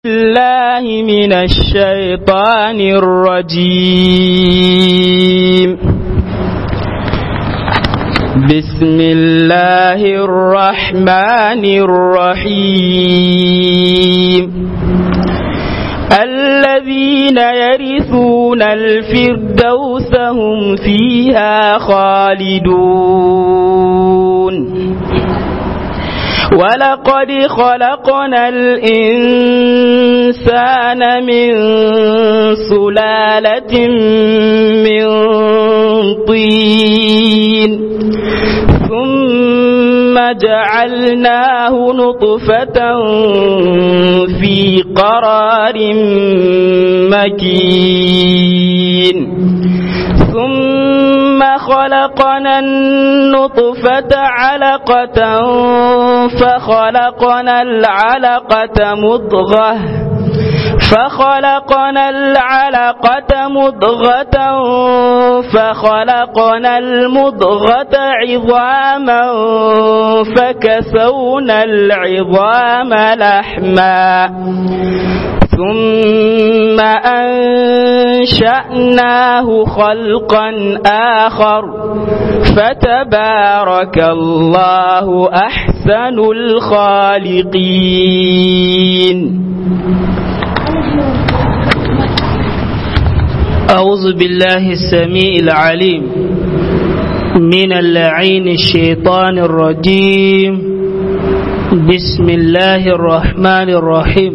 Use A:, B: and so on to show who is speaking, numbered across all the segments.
A: الله من الشيطان الرجيم بسم الله الرحمن الرحيم الذين يرثون الفردوس هم فيها خالدون ولقد خلقنا الإنسان من سلالة من طين ثم جعلناه نطفة في قرار مكين ثم خلقنا النطفة علقة فخلقنا العلقة مضغة فخلقنا العلقة مضغة فخلقنا المضغة عظاما فكسونا العظام لحما ثم أنشأناه خلقا آخر فتبارك الله أحسن الخالقين
B: أعوذ بالله السميع العليم من اللعين الشيطان الرجيم بسم الله الرحمن الرحيم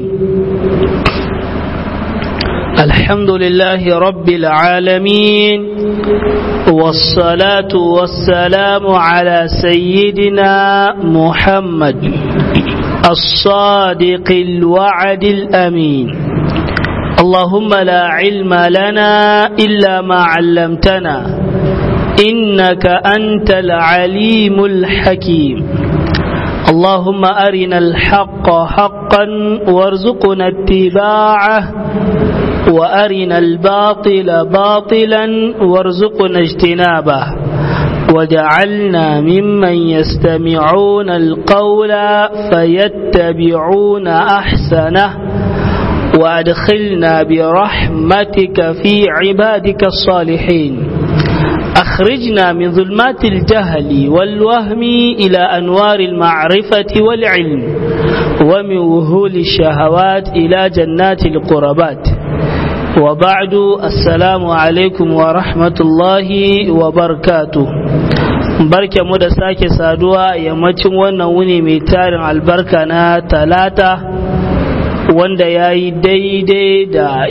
B: الحمد لله رب العالمين والصلاة والسلام على سيدنا محمد الصادق الوعد الأمين اللهم لا علم لنا إلا ما علمتنا إنك أنت العليم الحكيم اللهم أرنا الحق حقا وارزقنا اتباعه وأرنا الباطل باطلا وارزقنا اجتنابه وجعلنا ممن يستمعون القول فيتبعون أحسنه وأدخلنا برحمتك في عبادك الصالحين أخرجنا من ظلمات الجهل والوهم إلى أنوار المعرفة والعلم ومن وهول الشهوات إلى جنات القربات وبعد السلام عليكم ورحمة الله وبركاته barke mu da sake saduwa yammacin wannan wuni mai tarin albarka na talata wanda ya yi daidai da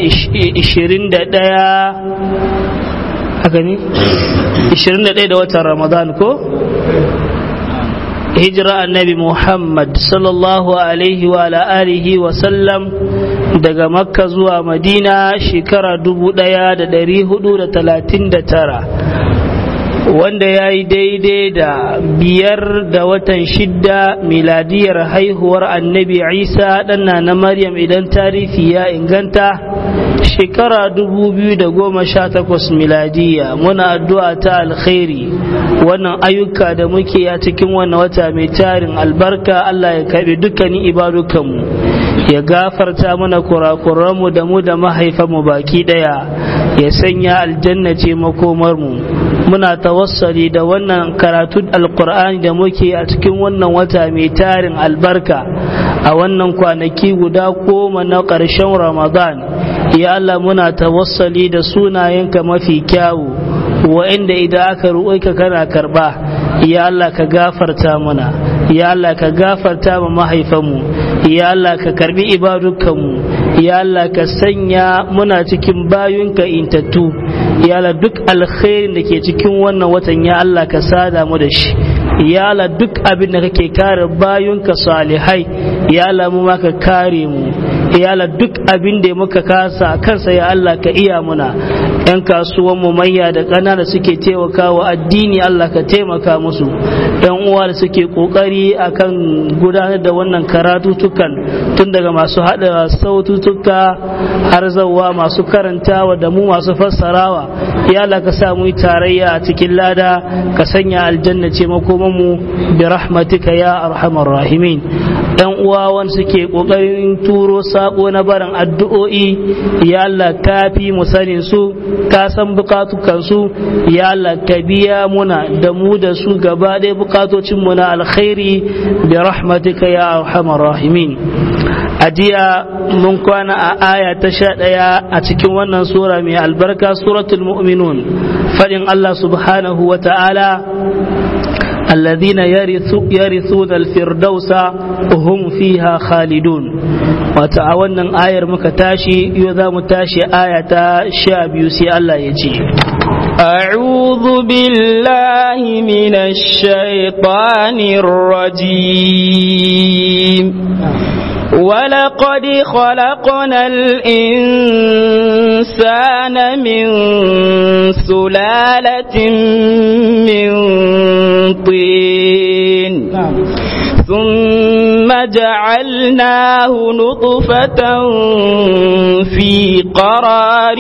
B: 21 haka ne 21 da watan ramadan ko hijira annabi muhammad sallallahu alaihi wa alihi wa sallam daga makka zuwa madina shekara 1439 wanda ya yi daidai da biyar da watan shidda miladiyar haihuwar annabi isa ɗanna na maryam idan tarihi ya inganta shekara takwas miladiya muna addu'a ta alkhairi wannan ayyuka da muke a cikin wannan wata mai tarin albarka Allah ya karbi dukkanin ibadukanmu ya gafarta mana kurakuranmu da mu da mahaifanmu baki daya ya sanya aljanna ce makomarmu muna tawassali da wannan karatu alkur'ani da muke a cikin wannan wata mai tarin albarka a wannan kwanaki guda goma na ƙarshen ramadan ya Allah muna tawassali da sunayenka mafi kyawu wa'inda idan aka ka kana karba ya Allah ka gafarta mana ya Allah ka gafarta ma mahaifanmu ya Allah ka karbi ibadukanmu ya Allah ka sanya muna cikin bayunka intattu ya Allah duk alkhairin da ke cikin wannan watan ya Allah ka sada mu da shi ya Allah duk abin da kake kare bayunka salihai ya Allah mu ma ka kare mu ya Allah duk abin da muka kasa kansa ya Allah ka iya muna yan kasuwan mu manya da ƙanana suke taimakawa addini Allah ka taimaka musu yan uwa da suke kokari akan gudanar da wannan karatutukan tun daga masu hada saututuka har zawwa masu karantawa da mu masu fassarawa ya Allah ka sa mu tarayya a cikin lada ka sanya aljanna ce makoman mu bi rahmatika ya arhamar rahimin dan uwa wanda suke kokarin turo sako na barin addu'o'i ya Allah ka fi mu sanin su ka san bukatukan su ya Allah ka biya muna da mu da su gaba ɗaya bukatocin mu na alkhairi bi rahmatika ya arhamar rahimin a jiya mun kwana a aya ta sha ɗaya a cikin wannan sura mai albarka suratul mu'minun faɗin Allah subhanahu wa ta'ala الذين يرثون الفردوس هم فيها خالدون وتعاونا آية مكتاشي يذا متاشي آية شاب يسي الله يجي
A: أعوذ بالله من الشيطان الرجيم ولقد خلقنا الإنسان من سلالة من طين ثم جعلناه نطفة في قرار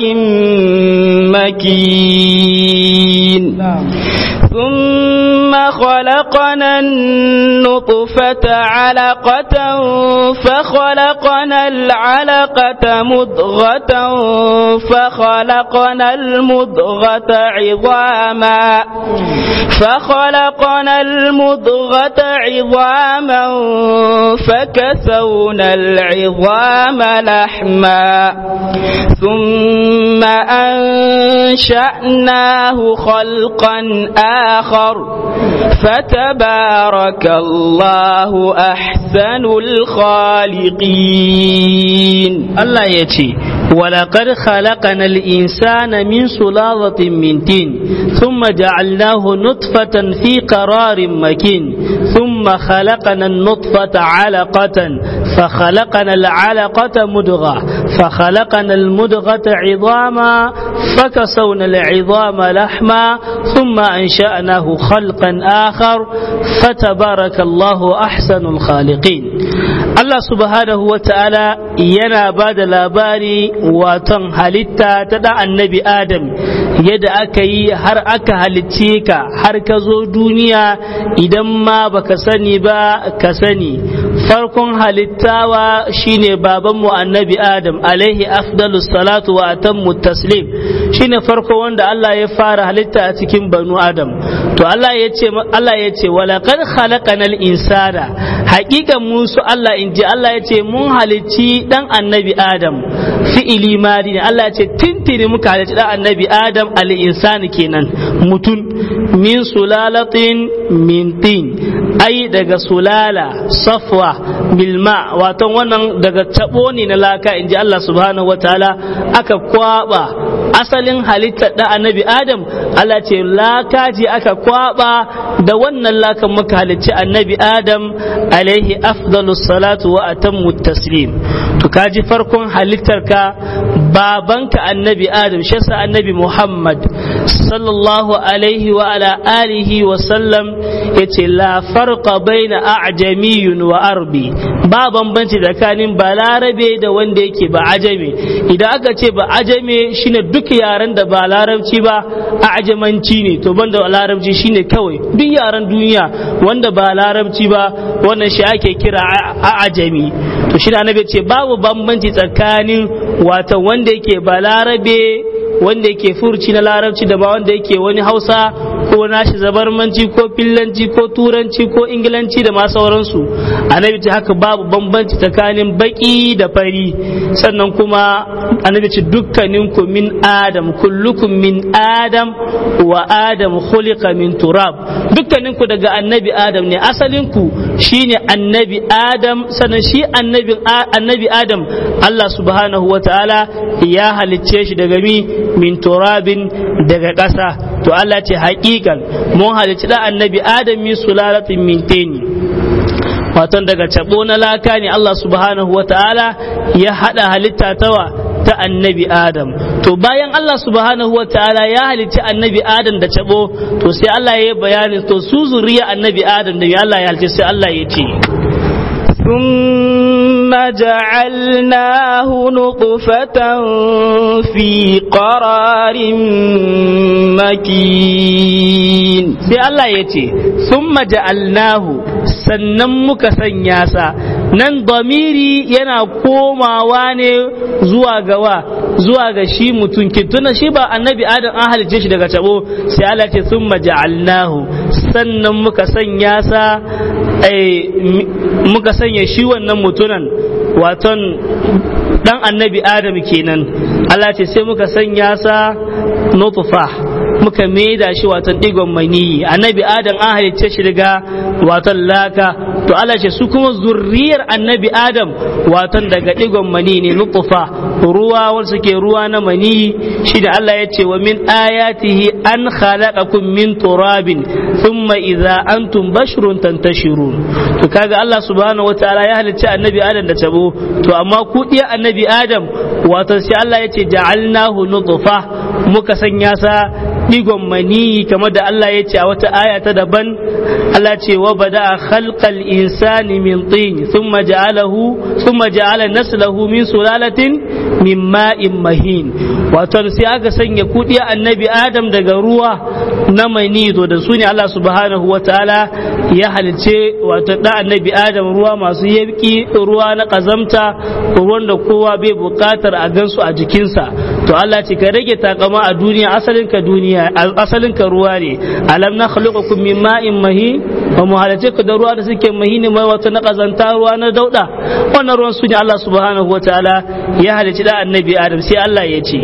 A: مكين ثم خلقنا النطفة علقة فخلقنا العلقة مضغة فخلقنا المضغة عظاما فخلقنا المضغة عظاما فكسونا العظام لحما ثم أنشأناه خلقا آخر فتبارك الله أحسن الخالقين
B: الله يتي ولقد خلقنا الإنسان من سلالة من تين ثم جعلناه نطفة في قرار مكين ثم خلقنا النطفة علقة فخلقنا العلقة مدغة فخلقنا المدغة عظاما فكسونا العظام لحما ثم أنشأناه خلقا آخر فتبارك الله أحسن الخالقين Allah subhanahu wa ta'ala yana ba da labari waton halitta ta da annabi Adam yadda aka yi har aka halicce ka har ka zo duniya idan ma baka sani ba ka sani farkon halittawa shine babanmu annabi Adam alaihi afdalu salatu wa atammu taslim shine farko wanda Allah ya fara halitta a cikin banu Adam to Allah ya ce Allah ya ce walaqad khalaqanal insana haƙiƙan musu Allah in ji Allah ya ce mun halicci dan annabi Adam fi'ili madi ne Allah ya ce tintini muka halicci dan annabi Adam al-insani kenan mutum min sulalatin min tin ai daga sulala safwa bilma wato wannan daga tabo ne na laka in ji Allah subhanahu wataala aka kwaba asalin halittar da annabi Adam Allah ce laka ce aka kwaba da wannan lakan muka halicci annabi Adam alaihi afdalus salatu wa atammu taslim to kaji farkon halittarka babanka annabi adam shi yasa annabi muhammad sallallahu alaihi wa ala alihi wa sallam yace la farqa baina a'jamiyun wa arbi ba bambanci tsakanin balarabe da wanda yake ba ajame idan aka ce ba ajame shine duk yaren da ba larabci ba ajamanci ne to banda larabci shine kawai duk yaren duniya wanda ba larabci ba wannan shi ake kira ajami to shi annabi ce babu bambanci tsakanin wata wanda yake balarabe wanda yake furci na larabci da ba wanda yake wani hausa ko nashi zabarmanci ko fillanci ko turanci ko ingilanci da ma sauransu annabi ce haka babu bambanci tsakanin baki da fari sannan kuma annabi ce dukkaninku min adam kullukum min adam wa adam khuliqa min turab dukkaninku daga annabi adam ne asalinku shine annabi adam sannan shi annabi annabi adam Allah subhanahu wa ta'ala ya halicce shi daga mi min turabin daga ƙasa to Allah ce haƙiƙan mun halicci da annabi adam min sulalatin min teni waton daga cabo na laka ne Allah subhanahu wa ta'ala ya haɗa halitta tawa ta annabi adam to bayan Allah subhanahu wa ta'ala ya halicci annabi adam da cabo to sai Allah ya yi bayanin to su zuriya annabi adam da Allah ya halicci sai Allah ya ce
A: ثم جعلناه نطفة في قرار مكين
B: sai Allah ya ce sun ja'alnahu sannan muka sanya sa nan damiri yana komawa ne zuwa gawa zuwa ga shi mutum tuna shi ba annabi adam an halicce shi daga tabo sai Allah ce sun ja'alnahu sannan muka sanya sa muka sanya shi wannan mutunan waton dan annabi adam kenan Allah ce sai muka sanya sa nutfa muka maida shi watan digon maniyi annabi adam an halicce shi daga watan laka to Allah ce su kuma zurriyar annabi adam watan daga digon mani ne nutfa ruwa wanda suke ruwa na maniyi shi da Allah ya ce wa min ayatihi an khalaqakum min turabin thumma idza antum basharun tantashirun to kaga Allah subhanahu wataala ya halicce annabi adam da tabo to amma ku diya annabi adam watan sai Allah ya ce ja'alnahu nutfa muka sanya sa digon mani kamar da Allah ya ce a wata aya ta daban Allah ce wa bada khalqal insani min tin thumma ja'alahu thumma ja'ala naslahu min sulalatin min ma'in mahin wato sai aka sanya kudiya annabi Adam daga ruwa na mani to da su ne Allah subhanahu wataala ya halice wato da annabi Adam ruwa masu yabki ruwa na kazamta ruwan da kowa bai bukatar a gansu a jikinsa to Allah ce ka rage takama a duniya asalin ka duniya asalin ka ruwa ne alam na khluqukum min ma'in mahin wa mu halace ku da ruwa da suke mahini mai wata na kazanta ruwa na dauda wannan ruwan su ne Allah subhanahu wataala ya halici da annabi Adam sai Allah ya ce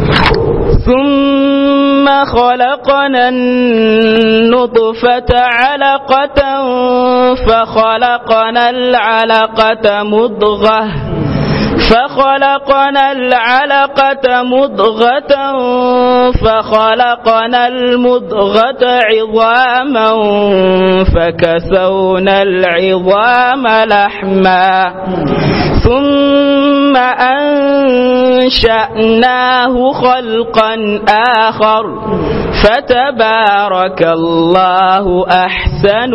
A: ثم خلقنا النطفة علقة فخلقنا العلقة مضغة فخلقنا العلقة مضغة فخلقنا المضغة عظاما فكسونا العظام لحما ثم أنشأناه خلقا آخر فتبارك الله أحسن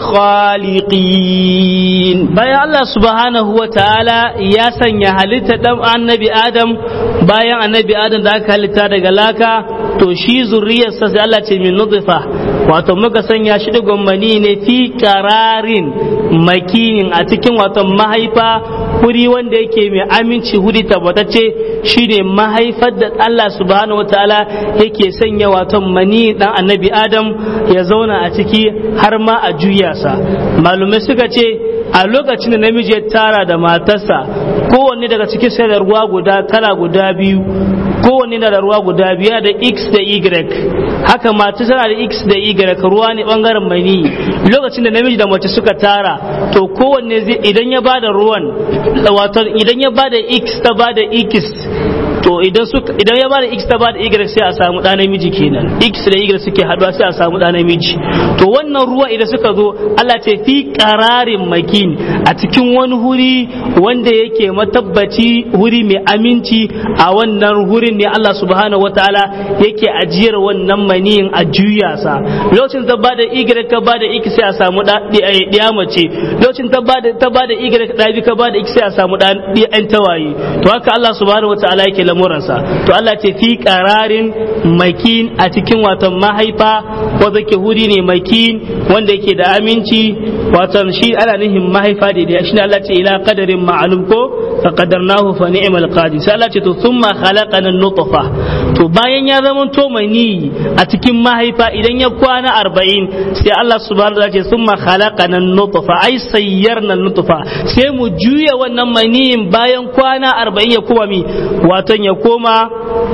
A: الخالقين
B: bayan Allah subhanahu wa ta'ala ya sanya halitta dan annabi Adam bayan annabi Adam da aka halitta daga laka to shi zuriyarsa sai Allah ce min nutfa wato muka sanya shi da mani ne fi kararin makinin a cikin wato mahaifa wuri wanda yake mai aminci wuri tabbatacce shine mahaifar da Allah subhanahu wa ta'ala yake sanya wato mani dan annabi Adam ya zauna a ciki har ma a juya sa malumai suka ce a lokacin da namiji ya tara da matarsa kowanne daga cikin sai da ruwa guda kala guda biyu kowanne na da ruwa guda biyu da x da y haka mata tana da x da y ruwa ne bangaren mani lokacin da namiji da mace suka tara to kowanne zai idan ya bada ruwan wato idan ya bada x ta bada x to idan suka idan ya bada x ta bada y sai a samu ɗa namiji kenan x da y suke haɗuwa sai a samu ɗa namiji to wannan ruwa idan suka zo Allah ce fi qararin makin a cikin wani huri wanda yake matabbaci huri mai aminci a wannan hurin ne Allah subhanahu wataala yake ajiyar wannan maniyin a juya sa lokacin ta bada y ka bada x sai a samu ɗiya mace lokacin ta bada ta bada y ɗabi ka bada x sai a samu ɗan tawaye to haka Allah subhanahu wataala yake lamuransa to Allah ce fi qararin makin a cikin watan mahaifa wanda ke huri ne makin wanda yake da aminci watan shi ana nihin mahaifa da da shi Allah ce ila qadarin ma'lum ko fa qadarnahu fa ni'mal qadir sai Allah ce to thumma khalaqana nutfa to bayan ya zama to mani a cikin mahaifa idan ya kwana 40 sai Allah subhanahu wa ta'ala ce thumma khalaqana nutfa ai sayyarna nutfa sai mu juya wannan maniyin bayan kwana 40 ya kuma mi waton ya koma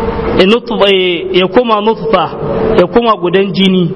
B: ya koma nutfa ya koma gudan jini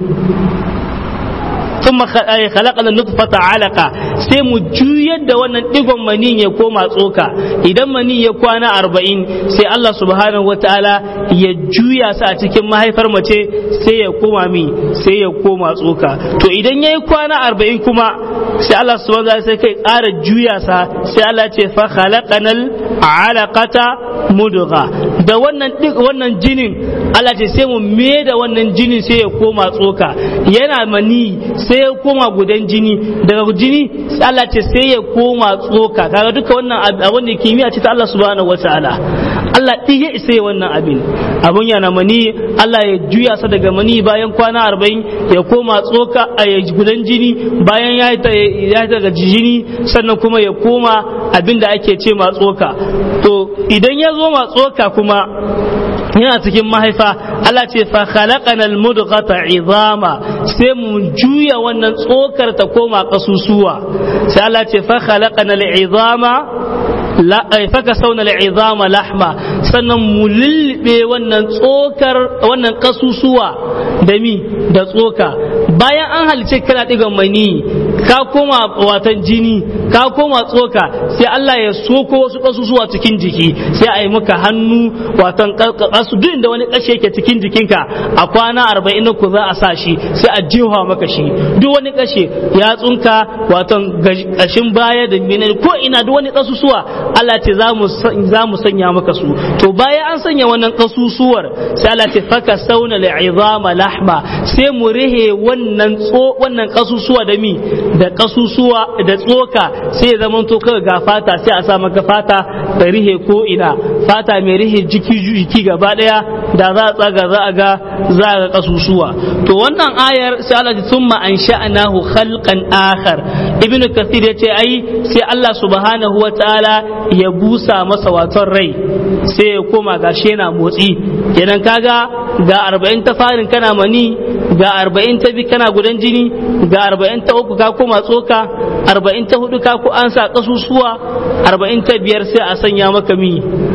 B: ثم خلقنا النطفة علقة sai mu juyar da wannan digon manin ya koma tsoka idan manin ya kwana arba'in sai Allah subhanahu wa ta'ala ya juya sa a cikin mahaifar mace sai ya koma mi sai ya koma tsoka to idan ya yi kwana arba'in kuma sai Allah subhanahu wa ta'ala sai kai ƙara juya sa sai Allah ce fa khalaqanal alaqata mudgha da wannan wannan jinin Allah ce sai mu me da wannan jinin sai ya koma tsoka yana mani sai ya koma gudan jini daga jini Allah ce sai ya koma tsoka kaga duka wannan abin da kimiyya ce ta Allah subhanahu wataala Allah ɗin ya isa ya wannan abin abun yana mani Allah ya juya sa daga mani bayan kwana arba'in ya koma tsoka a gudan jini bayan ya yi daga jini sannan kuma ya koma abin da ake ce ma tsoka to idan ya zo ma tsoka kuma yana cikin mahaifa Allah ce fa khalaqana al-mudghata izama sai mu juya wannan tsokar ta koma kasusuwa sai Allah ce fa khalaqana al-izama faka sauna al'izama lahma sannan mu lulluɓe wannan tsokar wannan kasusuwa da mi da tsoka bayan an halice kana ɗigan mani ka koma watan jini ka koma tsoka sai Allah ya soko wasu kasusuwa cikin jiki sai a yi maka hannu watan kasu duk da wani kashe yake cikin jikinka a kwana arba'in ku za a sa shi sai a jiwa maka shi duk wani kashe ya tsunka watan kashin baya da ko ina duk wani kasusuwa Allah ce za mu sanya maka su to bayan an sanya wannan kasusuwar sai Allah ce faka sauna al'izama lahma sai mu rihe wannan tso wannan kasusuwa da mi da kasusuwa da tsoka sai ya zama to kaga ga fata sai a sa maka fata da rihe ko ina fata mai rihe jiki jiki gaba daya da za a tsaga za a ga za a ga kasusuwa to wannan ayar sai Allah ce thumma ansha'nahu khalqan akhar ibnu kathir yace ai sai Allah subhanahu wa ta'ala ya busa masa waton rai sai ya koma gashi yana motsi kenan kaga ga arba'in ta farin kana mani ga arba'in ta bi kana gudan jini ga arba'in ta uku ka koma tsoka arba'in ta hudu ka ku an sa kasusuwa arba'in ta biyar sai a sanya maka mi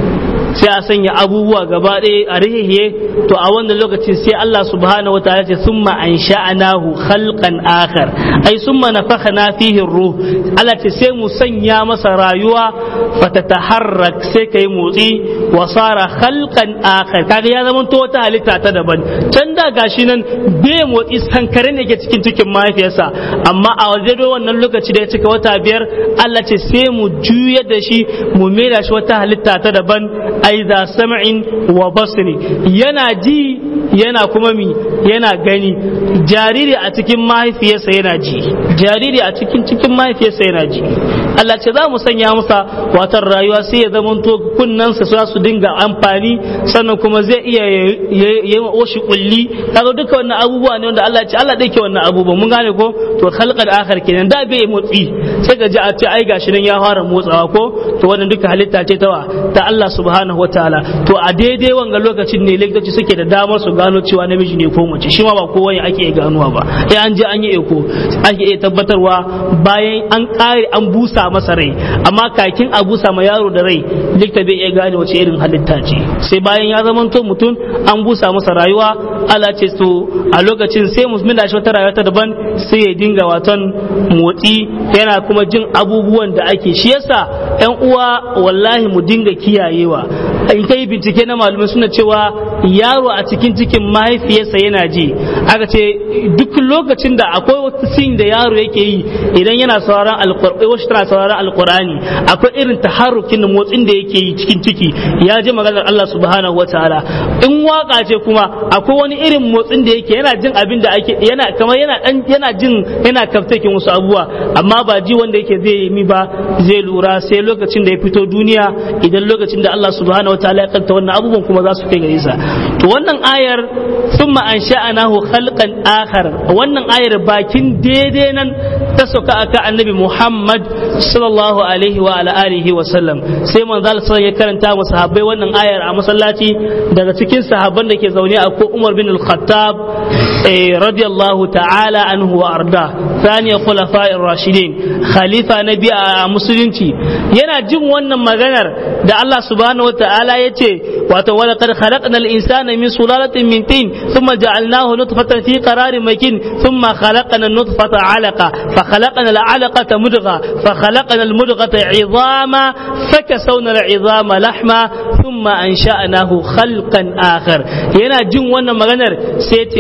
B: sai a sanya abubuwa gaba ɗaya a rihihiye to a wannan lokacin sai Allah subhanahu wa ta'ala ce summa ansha'nahu khalqan akhar ai summa nafakhna fihi ruh Allah ce sai mu sanya masa rayuwa fatataharrak sai kai motsi wa sara khalqan akhar kaga ya zama to wata halitta ta daban can da gashi nan bai motsi sankare ne ke cikin cikin mahaifiyarsa amma a waje wannan lokaci da ya cika wata biyar Allah ce sai mu juyar da shi mu maida shi wata halitta ta daban aiza sam'in wa basri yana ji yana kuma mi yana gani jariri a cikin mahaifiyarsa yana ji jariri a cikin cikin mahaifiyarsa yana ji Allah ce za mu sanya masa watan rayuwa sai ya zama to kunnansa za su dinga amfani sannan kuma zai iya yi oshi kulli kaga duka wannan abubuwa ne wanda Allah ce Allah dake wannan abubuwa mun gane ko to khalqal akhar kenan da bai motsi sai ga ji a ce ai gashi nan ya fara motsawa ko to wannan duka halitta ce ta ta Allah subhanahu wataala to a daidai wanga lokacin ne likitoci suke da damar su gano cewa namiji ne ko mace shi ma ba kowa ake iya ganuwa ba sai an je an yi eko ake iya tabbatarwa bayan an kare an busa masa rai amma kakin a busa ma yaro da rai likita bai iya gane wace irin halitta ce sai bayan ya zama to mutum an busa masa rayuwa Allah ce to a lokacin sai musulmi da shi wata rayuwa ta daban sai ya dinga waton motsi yana kuma jin abubuwan da ake shi yasa yan uwa wallahi mu dinga kiyayewa in kai bincike na malamai suna cewa yaro a cikin cikin mahaifiyarsa yana ji aka ce duk lokacin da akwai wata sin da yaro yake yi idan yana sauraron alkur'ani wasu tana sauraron alkur'ani akwai irin taharrukin da motsin da yake yi cikin ciki ya ji maganar Allah subhanahu wataala in waka ce kuma akwai wani irin motsin da yake yana jin abin da ake yana kamar yana dan yana jin yana kaftakin wasu abubuwa amma ba ji wanda yake zai yi mi ba zai lura sai lokacin da ya fito duniya idan lokacin da Allah subhanahu wataala ya kanta wannan abubuwan kuma za su kai gare sa to wannan ayar thumma ansha'anahu khalqan akhar wannan ayar bakin daidai nan ta sauka aka annabi Muhammad sallallahu alaihi wa ala alihi wa sallam sai manzo Allah ya karanta wa sahabbai wannan ayar a masallaci daga cikin sahabban da ke zaune a ko Umar bin Al-Khattab radiyallahu ta'ala anhu wa arda ثاني خلفاء الراشدين خليفة نبي musulunci yana jin wannan maganar da Allah subhanahu wataala ya ce wato wala qad khalaqna al-insana min sulalatin min tin thumma ja'alnahu nutfatan fi qararin makin thumma khalaqna an-nutfata 'alaqa fa khalaqna al-'alaqata mudgha fa khalaqna al-mudghata 'idhama fakasawna al-'idhama lahma thumma ansha'nahu khalqan akhar yana jin wannan maganar sai ce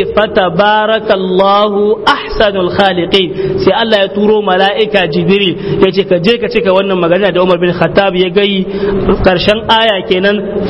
B: fatabarakallahu ahsanul khaliqin sai Allah ya turo mala'ika jibril ya ce ka je ka cika wannan magana da Umar bin Khattab ya gai karshen aya kenan fatabarakallahu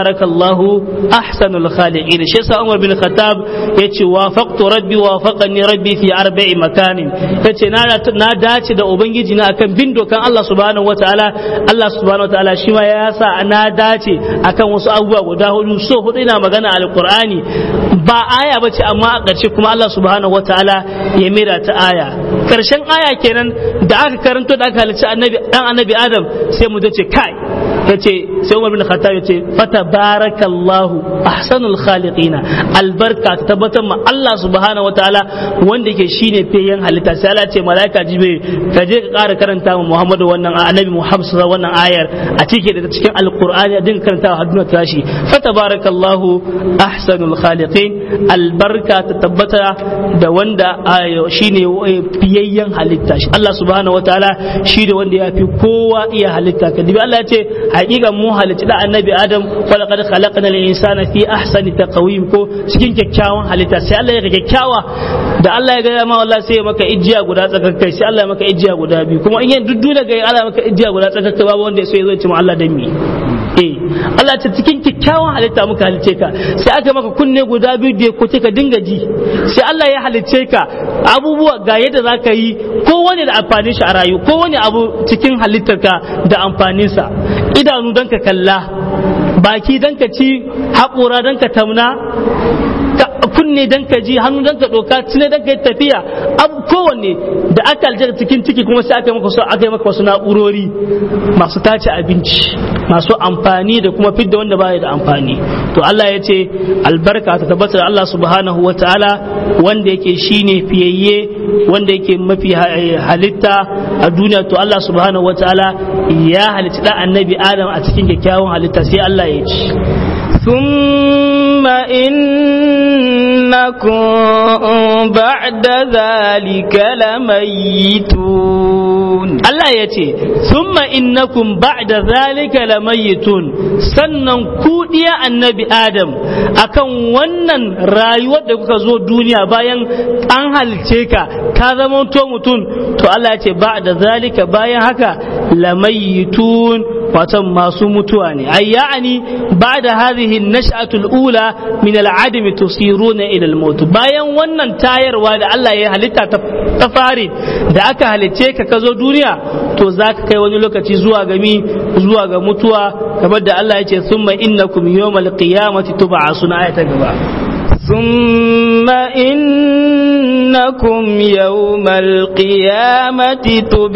B: fatabarakallahu ahsanul khaliqin shi yasa Umar bin Khattab yace wafaqtu rabbi wafaqani rabbi fi arba'i makanin yace na na dace da ubangiji na akan bin dokan Allah subhanahu wataala Allah subhanahu wataala shi ma ya sa na dace akan wasu abubuwa guda hudu so hudu ina magana alqur'ani ba aya bace amma a ƙarshe kuma Allah subhanahu wataala ya mira ta aya karshen aya kenan da aka karanto da aka halicci annabi dan annabi Adam sai mu ce kai yace sai Umar bin Khattab yace fatabarakallahu ahsanul khaliqina albarka ta tabbatar ma Allah subhanahu wataala wanda yake shine feyen halitta sai Allah ce malaika jibril ka je ka ƙara karanta ma Muhammadu wannan annabi Muhammad sallallahu wannan ayar a cike da cikin alqur'ani a dinga karanta har duniya tashi fatabarakallahu ahsanul khaliqin albarka ta tabbata da wanda shine fiyayyen halitta shi Allah subhanahu wataala shi da wanda ya fi kowa iya halitta ka dibi Allah ya ce haƙiƙa mu halitta da annabi Adam wa laqad khalaqna al-insana fi ahsani taqwim ko cikin kyakkyawan halitta sai Allah ya ga kyakkyawa da Allah ya ga ma wallahi sai ya maka ijiya guda tsakakkai sai Allah ya maka ijiya guda biyu kuma in yin duddu daga Allah ya maka ijiya guda tsakakkai babu wanda ya so ya zo ya ce mu Allah dan mi eh Allah ta cikin kyakkyawan halitta muka halice ka sai aka maka kunne guda biyu da ko ka dinga ji sai Allah ya halice ka abubuwa ga yadda za ka yi kowane da amfanin shi a rayu kowane abu cikin halittarka da amfaninsa idanu don ka kalla baki don ka ci haƙora don ka tamna kunne don ka ji hannu don ka ɗauka cine don ka yi tafiya abu kowanne da aka aljar cikin ciki kuma sai aka yi maka aka yi maka wasu na'urori masu tace abinci masu amfani da kuma fidda wanda baya da amfani to Allah ya ce albarka ta tabbata da Allah subhanahu wa ta'ala wanda yake shine fiyayye wanda yake mafi halitta a duniya to Allah subhanahu wa ta'ala ya halitta da annabi Adam a cikin kyakkyawan halitta sai Allah ya ce
A: ثم إنكم بعد ذلك لميتون
B: Allah ya ce, Summa innakum ba'da zalika lamayitun sannan ku ɗiya annabi Adam akan wannan rayuwar da kuka zo duniya bayan an halice ka ka zama to mutum to Allah ya ce ba'da zalika bayan haka lamayitun watan masu mutuwa ne ai ya'ani ba'da hadhihi an-nash'atu al-ula min al-'adami tusiruna ila al-maut bayan wannan tayarwa da Allah ya halitta ta fari da aka halice ka ka zo duniya to za ka kai wani lokaci zuwa ga mi zuwa ga mutuwa kamar da Allah ya ce summa innakum yawmal qiyamati tub'asuna ayata gaba
A: ثم إنكم يوم القيامة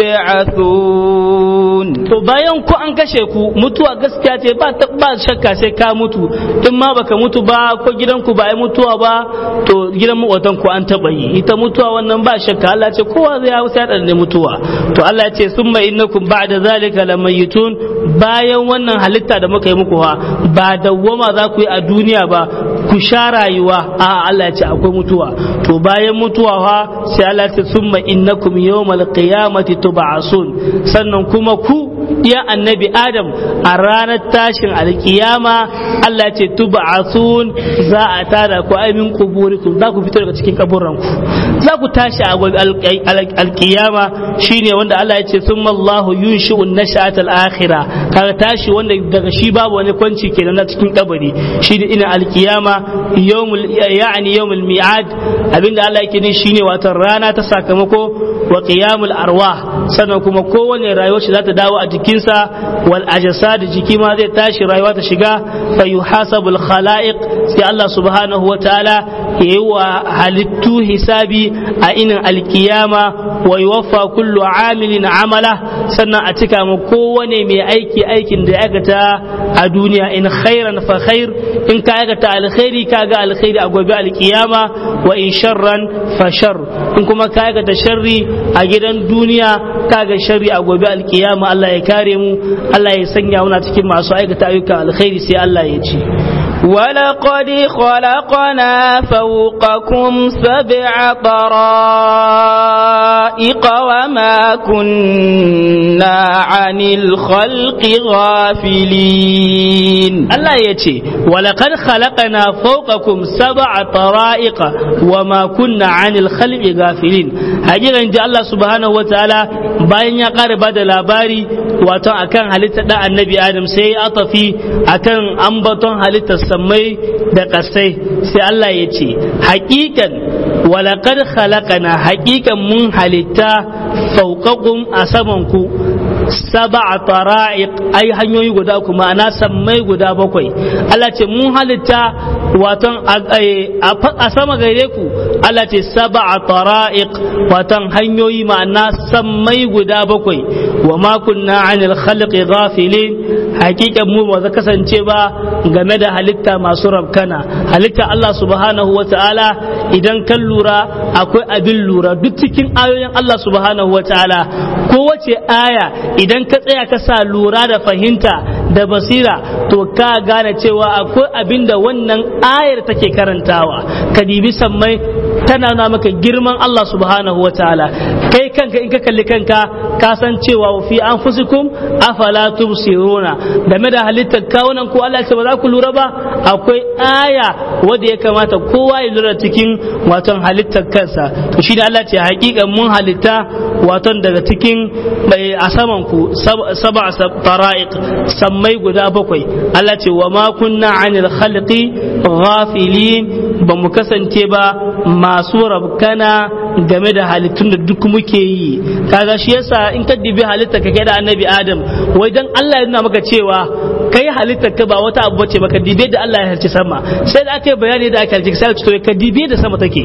A: تبعثون
B: to bayan ku an kashe ku mutuwa gaskiya ce ba ba shakka sai ka mutu in ma baka mutu ba ko gidanku ba ai mutuwa ba to gidan makwatan ku an taba yi ita mutuwa wannan ba shakka Allah ce kowa zai ya sai da mutuwa to Allah ya ce summa innakum ba'da zalika lamayitun bayan wannan halitta da muka yi muku ha ba dawwama za ku yi a duniya ba ku sha rayuwa a Allah ya ce akwai mutuwa to bayan mutuwa fa sai Allah ya ce summa innakum yawmal qiyamati tub'asun sannan kuma ku ya annabi adam a ranar tashin alkiyama Allah ya ce tub'asun za a tada ku ai min kuburikum za ku fito daga cikin kaburran ku za ku tashi a alkiyama shine wanda Allah ya ce summa Allahu yunshi'u an-nash'ata al-akhirah kaga tashi wanda daga shi babu wani kwanci kenan na cikin kabari shine ina alkiyama yawmul ya'ni yawmul mi'ad abinda Allah yake ni shine watan rana ta sakamako wa qiyamul arwah sannan kuma kowane rayuwar shi za ta dawo a jikinsa wal ajsad jiki ma zai tashi rayuwa ta shiga fa yuhasabul khalaiq sai Allah subhanahu wa ta'ala yayi wa halittu hisabi a inin alkiyama wa yuwaffa kullu amilin amala sannan a cika ma kowane mai aiki aikin da ya aikata a duniya in khairan fa khair in ka aikata alkhairi ka ga alkhairi a gobe alkiyama wa in sharran fa shar in kuma ka aikata sharri a gidan duniya ka ga sharri a gobe alkiyama Allah ya kare mu Allah ya sanya muna cikin masu aikata ayyuka alkhairi sai Allah ya ce
A: ولقد خلقنا فوقكم سبع طرائق وما كنا عن الخلق غافلين
B: Allah ya ce walaqad khalaqana fawqakum sab'a tara'iqa wa ma kunna 'anil khalqi ghafilin hakikan ji Allah subhanahu wataala bayan ya ƙara bada labari wato akan halitta da annabi Adam sai ya atafi akan ambaton halittar samai da ƙasai sai Allah ya ce hakikan walaqad khalaqana hakikan mun halitta fawqakum a saman ku sab'a tara'iq ai hanyoyi guda kuma ana sammai guda bakwai Allah ce mun halitta waton a sama gare ku Allah ce sab'a tara'iq waton hanyoyi ma'ana sammai guda bakwai wa ma kunna 'anil khalqi ghafilin hakikan mu ba za kasance ba game da halitta masu rabkana halitta Allah subhanahu wa ta'ala idan kan lura akwai abin lura duk cikin ayoyin Allah subhanahu wa ta'ala kowace aya idan ka tsaya ka sa lura da fahimta da basira to ka gane cewa akwai abin da wannan ayar take karantawa ka dibi sammai tana na maka girman Allah subhanahu wa ta'ala kai kanka in ka kalli kanka ka san cewa fi anfusikum afala tubsiruna game da halittar kawunan ko Allah ce ba za ku lura ba akwai aya wanda ya kamata kowa ya lura cikin waton halittar kansa to shi da Allah ce hakikan mun halitta waton daga cikin a saman ku saba tara'iq sammai guda bakwai Allah ce wa ma kunna anil khalqi ghafilin ba mu kasance ba masu rabkana game da halittun da duk muke yi kaga shi yasa in ka dibi halitta ka kai da annabi adam wai dan Allah ya nuna maka cewa kai halitta ka ba wata abu bace baka dibe da Allah ya harci sama sai da aka yi bayani da aka harci sai ka dibe da sama take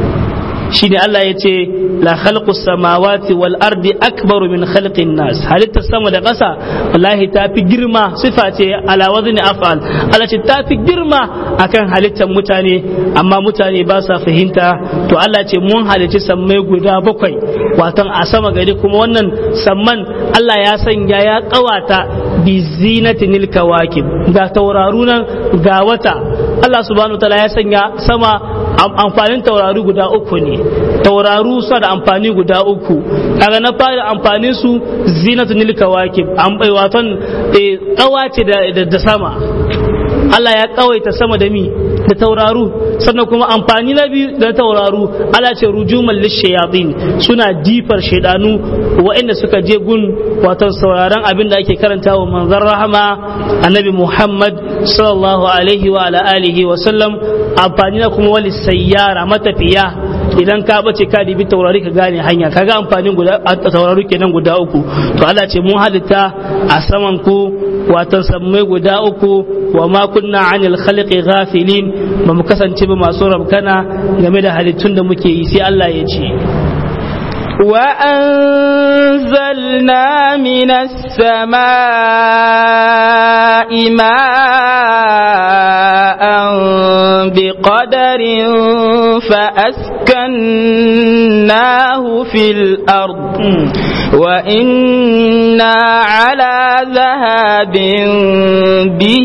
B: shine Allah ya ce la khalqus samawati wal ardi akbaru min khalqin nas halittar sama da ƙasa wallahi ta fi girma sifa ce ala wazni af'al Allah ce ta fi girma akan halittar mutane amma mutane ba sa fahimta to Allah ce mun halicci sammai guda bakwai watan a sama gari kuma wannan samman Allah ya sanya ya kawata bi zinatinil kawakib ga tauraru nan ga wata Allah subhanahu wa ta'ala ya sanya sama amfanin tauraru guda uku ne tauraru suna da amfani guda uku kaga na fara amfanin su zinatu nil kawakib an bai waton kawace da da sama Allah ya kawaita sama da mi da tauraru sannan kuma amfani na biyu da tauraru Allah ce rujuman lishayatin suna jifar shaidanu waɗanda suka je gun wato sauraron abin da ake karanta wa manzon rahama annabi Muhammad sallallahu alaihi wa ala alihi wa sallam amfani na kuma wali sayyara matafiya idan ka bace ka dibi taurari ka gane hanya kaga amfanin guda taurari kenan guda uku to Allah ce mun halitta a saman ku watan sammai guda uku wa ma kunna anil khalqi ghafilin ba mu kasance ba masu rabkana game da halittun da muke yi sai Allah ya ce
A: وأنزلنا من السماء ماء بقدر فأسكناه في الأرض وإنا على ذهاب به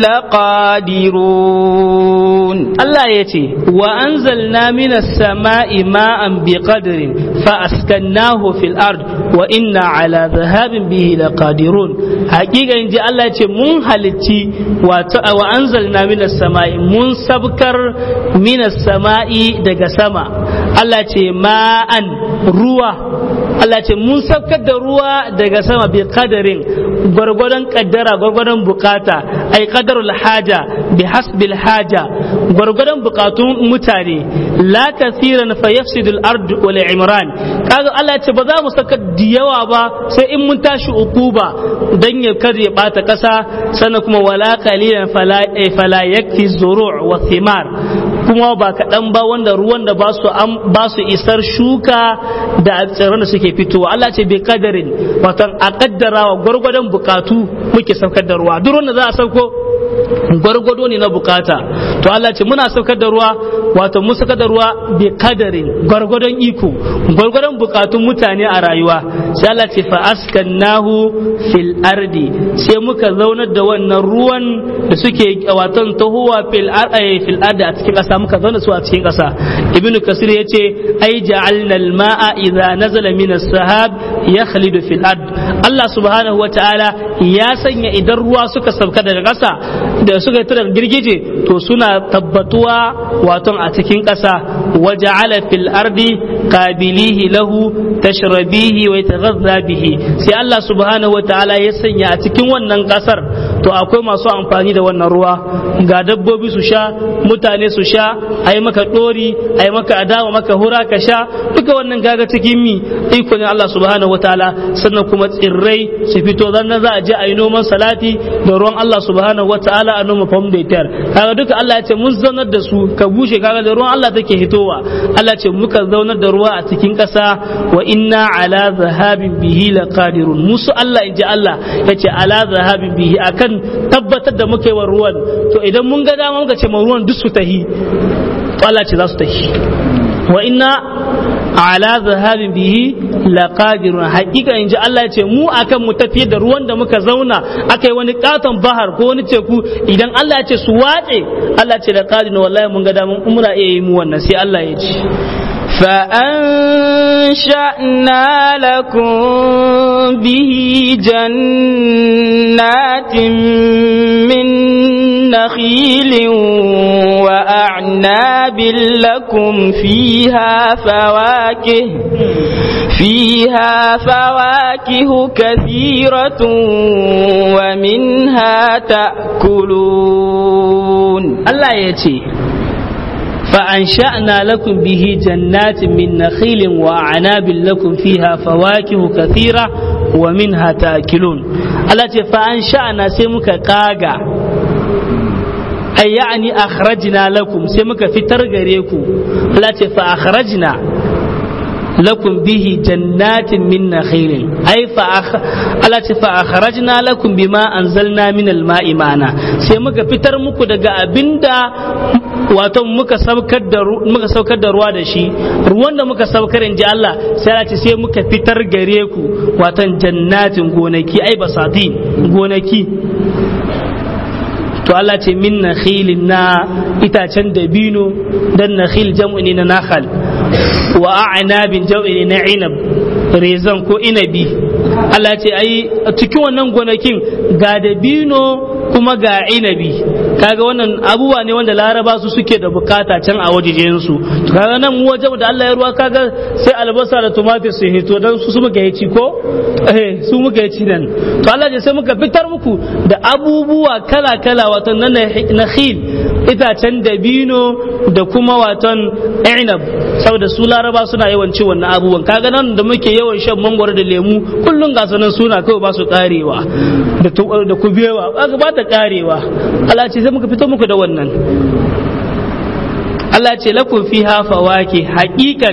A: لقادرون
B: الله يتي وأنزلنا من السماء ماء بقدر فأسكناه في الأرض وإنا على ذهاب به لقادرون حقيقة إن جاء الله يتي من هلتي وأنزلنا من السماء من سبكر من السماء دق سما الله يتي ماء روى Allah ce mun saukar da ruwa daga sama bi kadarin gwargwadon kaddara gwargwadon bukata ai kadarul haja bi hasbil haja gwargwadon bukatun mutane la kathiran fa yafsidul ard wal imran kaga Allah ce ba za mu saka da yawa ba sai in mun tashi ukuba dan ya kar ya bata kasa sannan kuma wala qalilan fala fala yakfi zuru' wa thimar kuma ba kaɗan ba wanda ruwan da ba su isar shuka da tsirran da suke fitowa Allah ce bai kadarin watan a kaddarawa gwargwadon bukatu muke saukar da ruwa duk wanda za a sauko gwargwado ne na bukata to Allah ce muna saukar da ruwa wato mun saukar da ruwa bi kadarin gwargwadon iko gwargwadon bukatun mutane a rayuwa sai Allah ce fa askannahu fil ardi sai muka zaunar da wannan ruwan da suke wato tahuwa fil ardi fil ardi a cikin kasa muka zauna su a cikin kasa ibnu kasir yace ai ja'alna al ma'a idza nazala min as-sahab yakhlidu fil ard Allah subhanahu wa ta'ala ya sanya idan ruwa suka sauka daga kasa da suka tura girgije to suna tabbatuwa waton a cikin ƙasa waja'ala fil ardi qabilihi lahu tashrabihi wa yataghadha bihi sai Allah subhanahu wataala ya sanya a cikin wannan ƙasar to akwai masu amfani da wannan ruwa ga dabbobi su sha mutane su sha a yi maka ɗori a yi maka adawa maka hura ka sha duka wannan gaga cikin mi iko ne Allah subhanahu wataala sannan kuma tsirrai su fito dan za a je a yi noman salati da ruwan Allah subhanahu wataala a noma fam da tar kaga duka Allah ya ce mun zaunar da su ka bushe kaga da ruwan Allah take hitowa Allah ce muka zaunar da ruwa a cikin ƙasa wa inna ala zahabin bihi laqadirun musu Allah inji Allah yace ala zahabin bihi akan tabbatar da muka yi wa ruwan to idan mun ga dama muka ce ma ruwan duk su tahi to Allah ce za su tahi wa inna ala zahabin bihi laqadirun hakika inji Allah ya ce mu akan mu tafiye da ruwan da muka zauna akai wani katon bahar ko wani teku idan Allah ya ce su watse Allah ya ce laqadirun wallahi mun ga dama muna iya yi mu wannan sai Allah ya ce
A: فأنشأنا لكم به جنات من نخيل وأعناب لكم فيها فواكه فيها فواكه كثيرة ومنها تأكلون
B: الله يتي فأنشأنا لكم به جنات من نخيل وأعناب لكم فيها فواكه كثيرة ومنها تأكلون التي فأنشأنا سمك قاقا أي يعني أخرجنا لكم سمك في ترغريكم التي فأخرجنا لكم به جنات من نخيل أي فأخ... التي فأخرجنا لكم بما أنزلنا من الماء معنا سيمك فتر مكو دقا أبندا wato muka saukar da muka saukar da ruwa da shi ruwan da muka saukar in ji Allah sai Allah ce sai muka fitar gare ku wato jannatin gonaki ai basatin gonaki to Allah ce min nakhilin na itacen dabino dan nakhil jam'u ne na nakhal wa a'nabin jam'u ne na inab rezan ko inabi Allah ce ai cikin wannan gonakin ga dabino kuma ga inabi kaga wannan abubuwa ne wanda laraba su suke da bukata can a wajejen su kaga nan mu wajen da Allah ya ruwa kaga sai albasa da tumatir su hito dan su su muka yi ko eh su muka yi nan to Allah ya sai muka fitar muku da abubuwa kala kala wato nan nakhil itacen dabino da kuma waton inab saboda su laraba suna yawan ci wannan abubuwan kaga nan da muke yawan shan mangwaro da lemu kullun ga sanan suna kawai ba su karewa da kubewa ba ta karewa Allah ce sai muka fito muku da wannan Allah ce lakum fiha fawaki haqiqan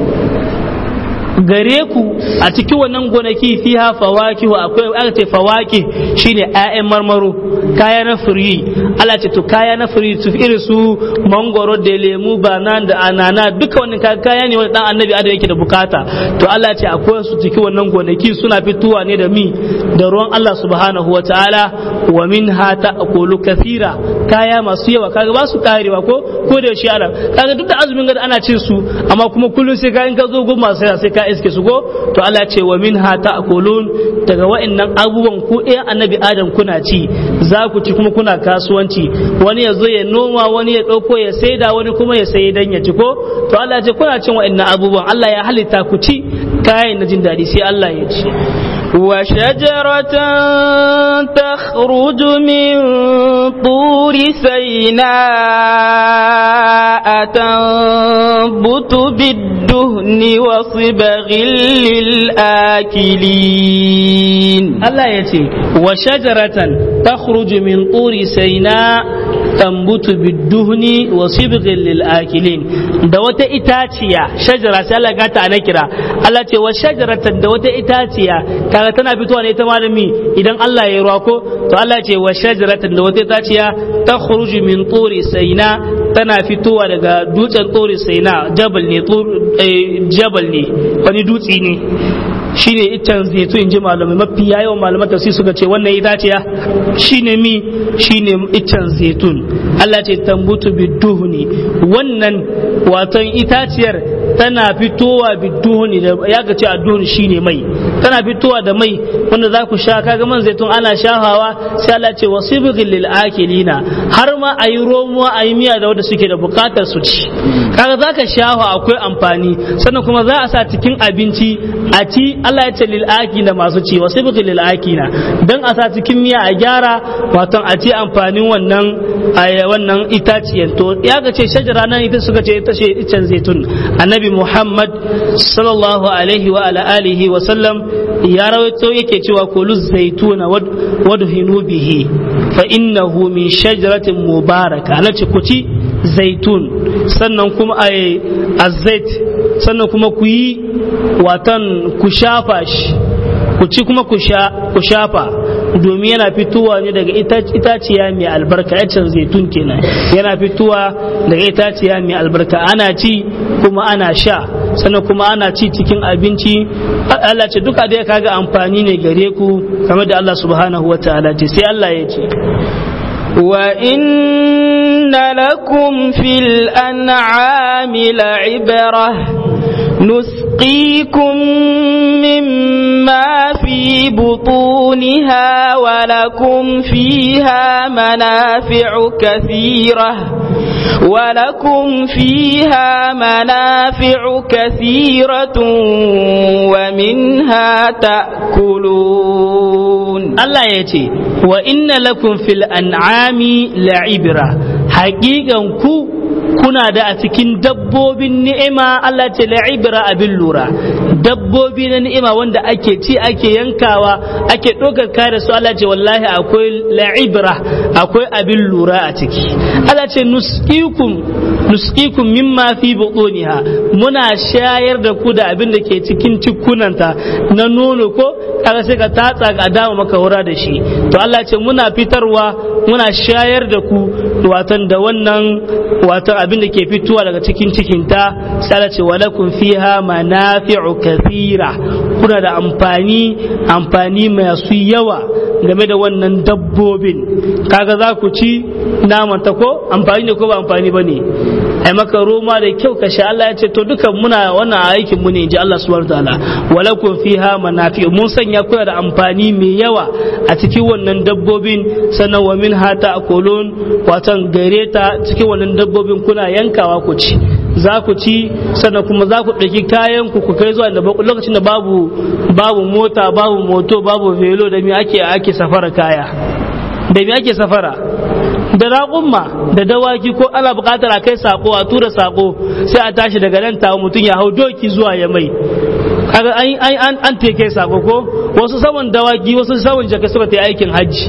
B: gare ku a cikin wannan gonaki fiha fawaki akwai aka ce fawaki shine ƴaƴan marmaro kaya na firi Allah ce to kaya na firi su irin su mangoro da lemu banan da anana duka wannan kaya ne wanda dan annabi adam yake da bukata to Allah ce akwai su cikin wannan gonaki suna fitowa ne da mi da ruwan Allah subhanahu wataala wa minha ta'kulu kathira kaya masu yawa kaga ba su karewa ko ko da shi ana kaga duk da azumin gada ana cin su amma kuma kullun sai ka in ka zo goma sai sai ka iske su go to Allah ce wa minha ta'kulun daga wa'annan abubuwan ku eh annabi adam kuna ci za ku ci kuma kuna kasuwanci wani ya zo ya noma wani ya dauko ya saida wani kuma ya sayi dan ya ci ko to Allah ce kuna cin wa'annan abubuwan Allah ya halitta ku ci kayan na jin daɗi sai Allah ya ci
A: وشجرة تخرج من طور سيناء تنبت بالدهن وصبغ للآكلين
B: الله يتي وشجرة تخرج من طور سيناء تنبت بالدهن وصبغ للآكلين da wata itaciya shajara sai Allah gata ana kira Allah ce wa shajaratan da wata itaciya kaga tana fitowa ne ita malami idan Allah ya ruwa ko to Allah ce wa shajaratan da wata itaciya ta khuruju min turi saina tana fitowa daga dutsen turi saina jabal ne jabal ne wani dutse ne shine iccen zaitun in ji malamai mafi yawan malaman tafsir suka ce wannan itaciya shine mi shine iccen zaitun Allah ce tambutu biduhuni wannan waton itaciyar tana fitowa biduhuni da ya ga ce adduhun shine mai tana fitowa da mai wanda za ku sha kaga man zaitun ana shahawa sai Allah ce wasibghil lil akilina har ma ayi romuwa ayi miya da wanda suke da bukatar su ci kaga zaka shahawa akwai amfani sannan kuma za a sa cikin abinci a ci Allah ya ce lil akina masu ci wasibghil lil akina dan a sa cikin miya a gyara wato a ci amfanin wannan wannan itaciyar to ya ga ce shajara nan ita suka ce ita ce icen zaitun annabi muhammad sallallahu alaihi wa ala alihi wa sallam ya rawaito yake cewa kulu zaituna wadhinu bihi fa innahu min shajaratin mubaraka ana ce ku ci zaitun sannan kuma ai azait sannan kuma ku yi watan ku shafa shi ku ci kuma ku shafa domin yana fitowa ne daga itaciya mai albarka yacin zaitun kenan yana fitowa daga itaciya mai albarka ana ci kuma ana sha sannan kuma ana ci cikin abinci Allah ce duka da kaga amfani ne gare ku kamar da Allah subhanahu wa ta'ala ce sai Allah ya ce
A: wa inna lakum fil an'ami la'ibrah نسقيكم مما في بطونها ولكم فيها منافع كثيرة ولكم فيها منافع كثيرة ومنها تأكلون
B: الله يتي وإن لكم في الأنعام لعبرة حقيقة كو kuna da a cikin dabbobin ni'ima Allah ce la'ibra abin lura dabbobi na ni'ima wanda ake ci ake yankawa ake ɗaukar kare su Allah ce wallahi akwai la'ibra akwai abin lura a ciki Allah ce nusqikum nusqikum mimma fi butuniha muna shayar da ku da abin da ke cikin cikunanta na nono ko kaga sai ka tatsa ka dama maka wura da shi to Allah ce muna fitarwa muna shayar da ku watan da wannan watan abin da ke fitowa daga cikin cikinta sai Allah ce walakum fiha manafi'u kathira kuna da amfani amfani masu yawa game da wannan dabbobin kaga za ku ci naman ta ko amfani ne ko ba amfani ba ne ai maka roma da kyau ka sha Allah ya ce to dukan muna wannan aikin mu ne inji Allah subhanahu wataala walakum fiha manafi'u mun sanya kuna da amfani mai yawa a cikin wannan dabbobin sannan wa min hata akulun watan gare ta cikin wannan dabbobin kuna yankawa ku ci za ku ci sannan kuma za ku ɗauki kayan ku ku kai zuwa da lokacin da babu babu mota babu moto babu velo da me ake ake safara kaya da me ake safara da raƙumma da dawaki ko ana buƙatar a kai sako a tura sako sai a tashi daga nan tawo mutum ya hau doki zuwa ya mai kaga an an an teke sako ko wasu saman dawaki wasu saman jaka suka ta aikin hajji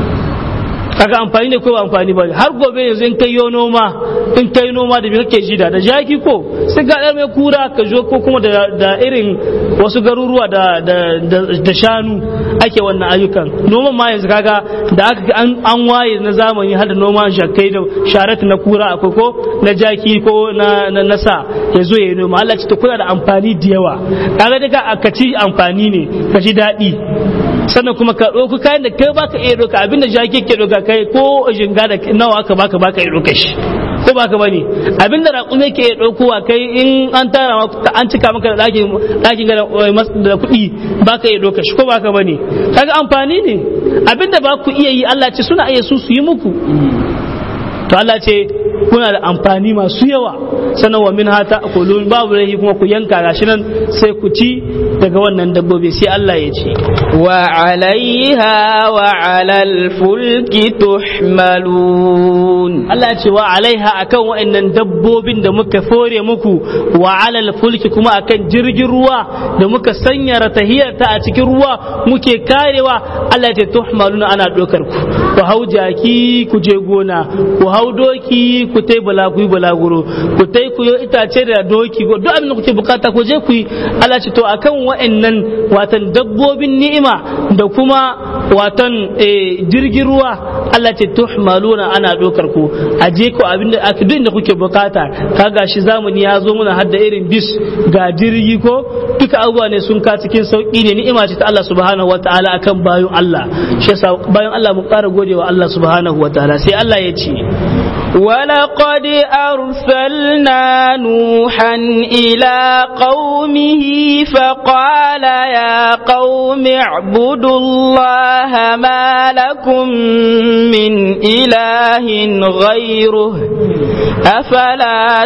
B: kaga amfani ne ko ba amfani ba har gobe yanzu in kai yo noma in kai noma da me kake jida da jaki ko sai ga dar mai kura ka zo ko kuma da, da irin wasu garuruwa da, da, da, da shanu ake wannan ayyukan noman ma yanzu kaga da aka an, an waye na zamani har da noma shakai da sharat na kura akwai ko na jaki ko na, na, na sa ya zo ya yi noma Allah ce ta kuna da amfani da yawa kaga daga aka ci amfani ne ka ji daɗi sannan kuma ka ɗauki kayan da kai baka iya ɗauka abinda jaki ke ɗauka kai ko jinga da nawa aka baka baka iya ɗauka shi ko baka bane abinda raƙume ke iya ɗaukowa kai in an tara an cika maka da ɗakin ɗakin da kuɗi baka iya ɗauka shi ko baka bane kaga amfani ne abinda ba ku iya yi Allah ce suna iya su su yi muku to Allah ce kuna da amfani masu yawa sannan wa min hata kulun babu rahi kuma ku yanka gashi nan sai ku ci daga wannan dabbobi sai Allah ya ce
A: wa alaiha wa alal fulki tuhmalun
B: Allah ya ce wa alaiha akan wa'annan dabbobin da muka fore muku wa alal fulki kuma akan jirgin ruwa da muka sanya ratahiyar ta a cikin ruwa muke karewa Allah ya ce tuhmalun ana dokar ku ku hau jaki ku je gona ku hau doki ku tai bala ku yi balaguro ku tai ku yi itace da doki duk abin da kuke bukata ku je ku yi Allah ce to akan wa'annan watan dabbobin ni'ima da kuma watan jirgin ruwa Allah ce tuhmaluna ana dokar ku a je ku abin da aka duk da kuke bukata kaga shi zamani ya zo muna hadda irin bis ga jirgi ko duka abubuwa ne sun ka cikin sauki ne ni'ima ce ta Allah subhanahu wataala akan bayan Allah shi yasa bayan Allah mu ƙara gode gode wa Allah subhanahu wa ta'ala sai Allah ya ce
A: ولقد أرسلنا نوحا إلى قومه فقال يا قوم اعبدوا الله ما لكم من إله غيره أفلا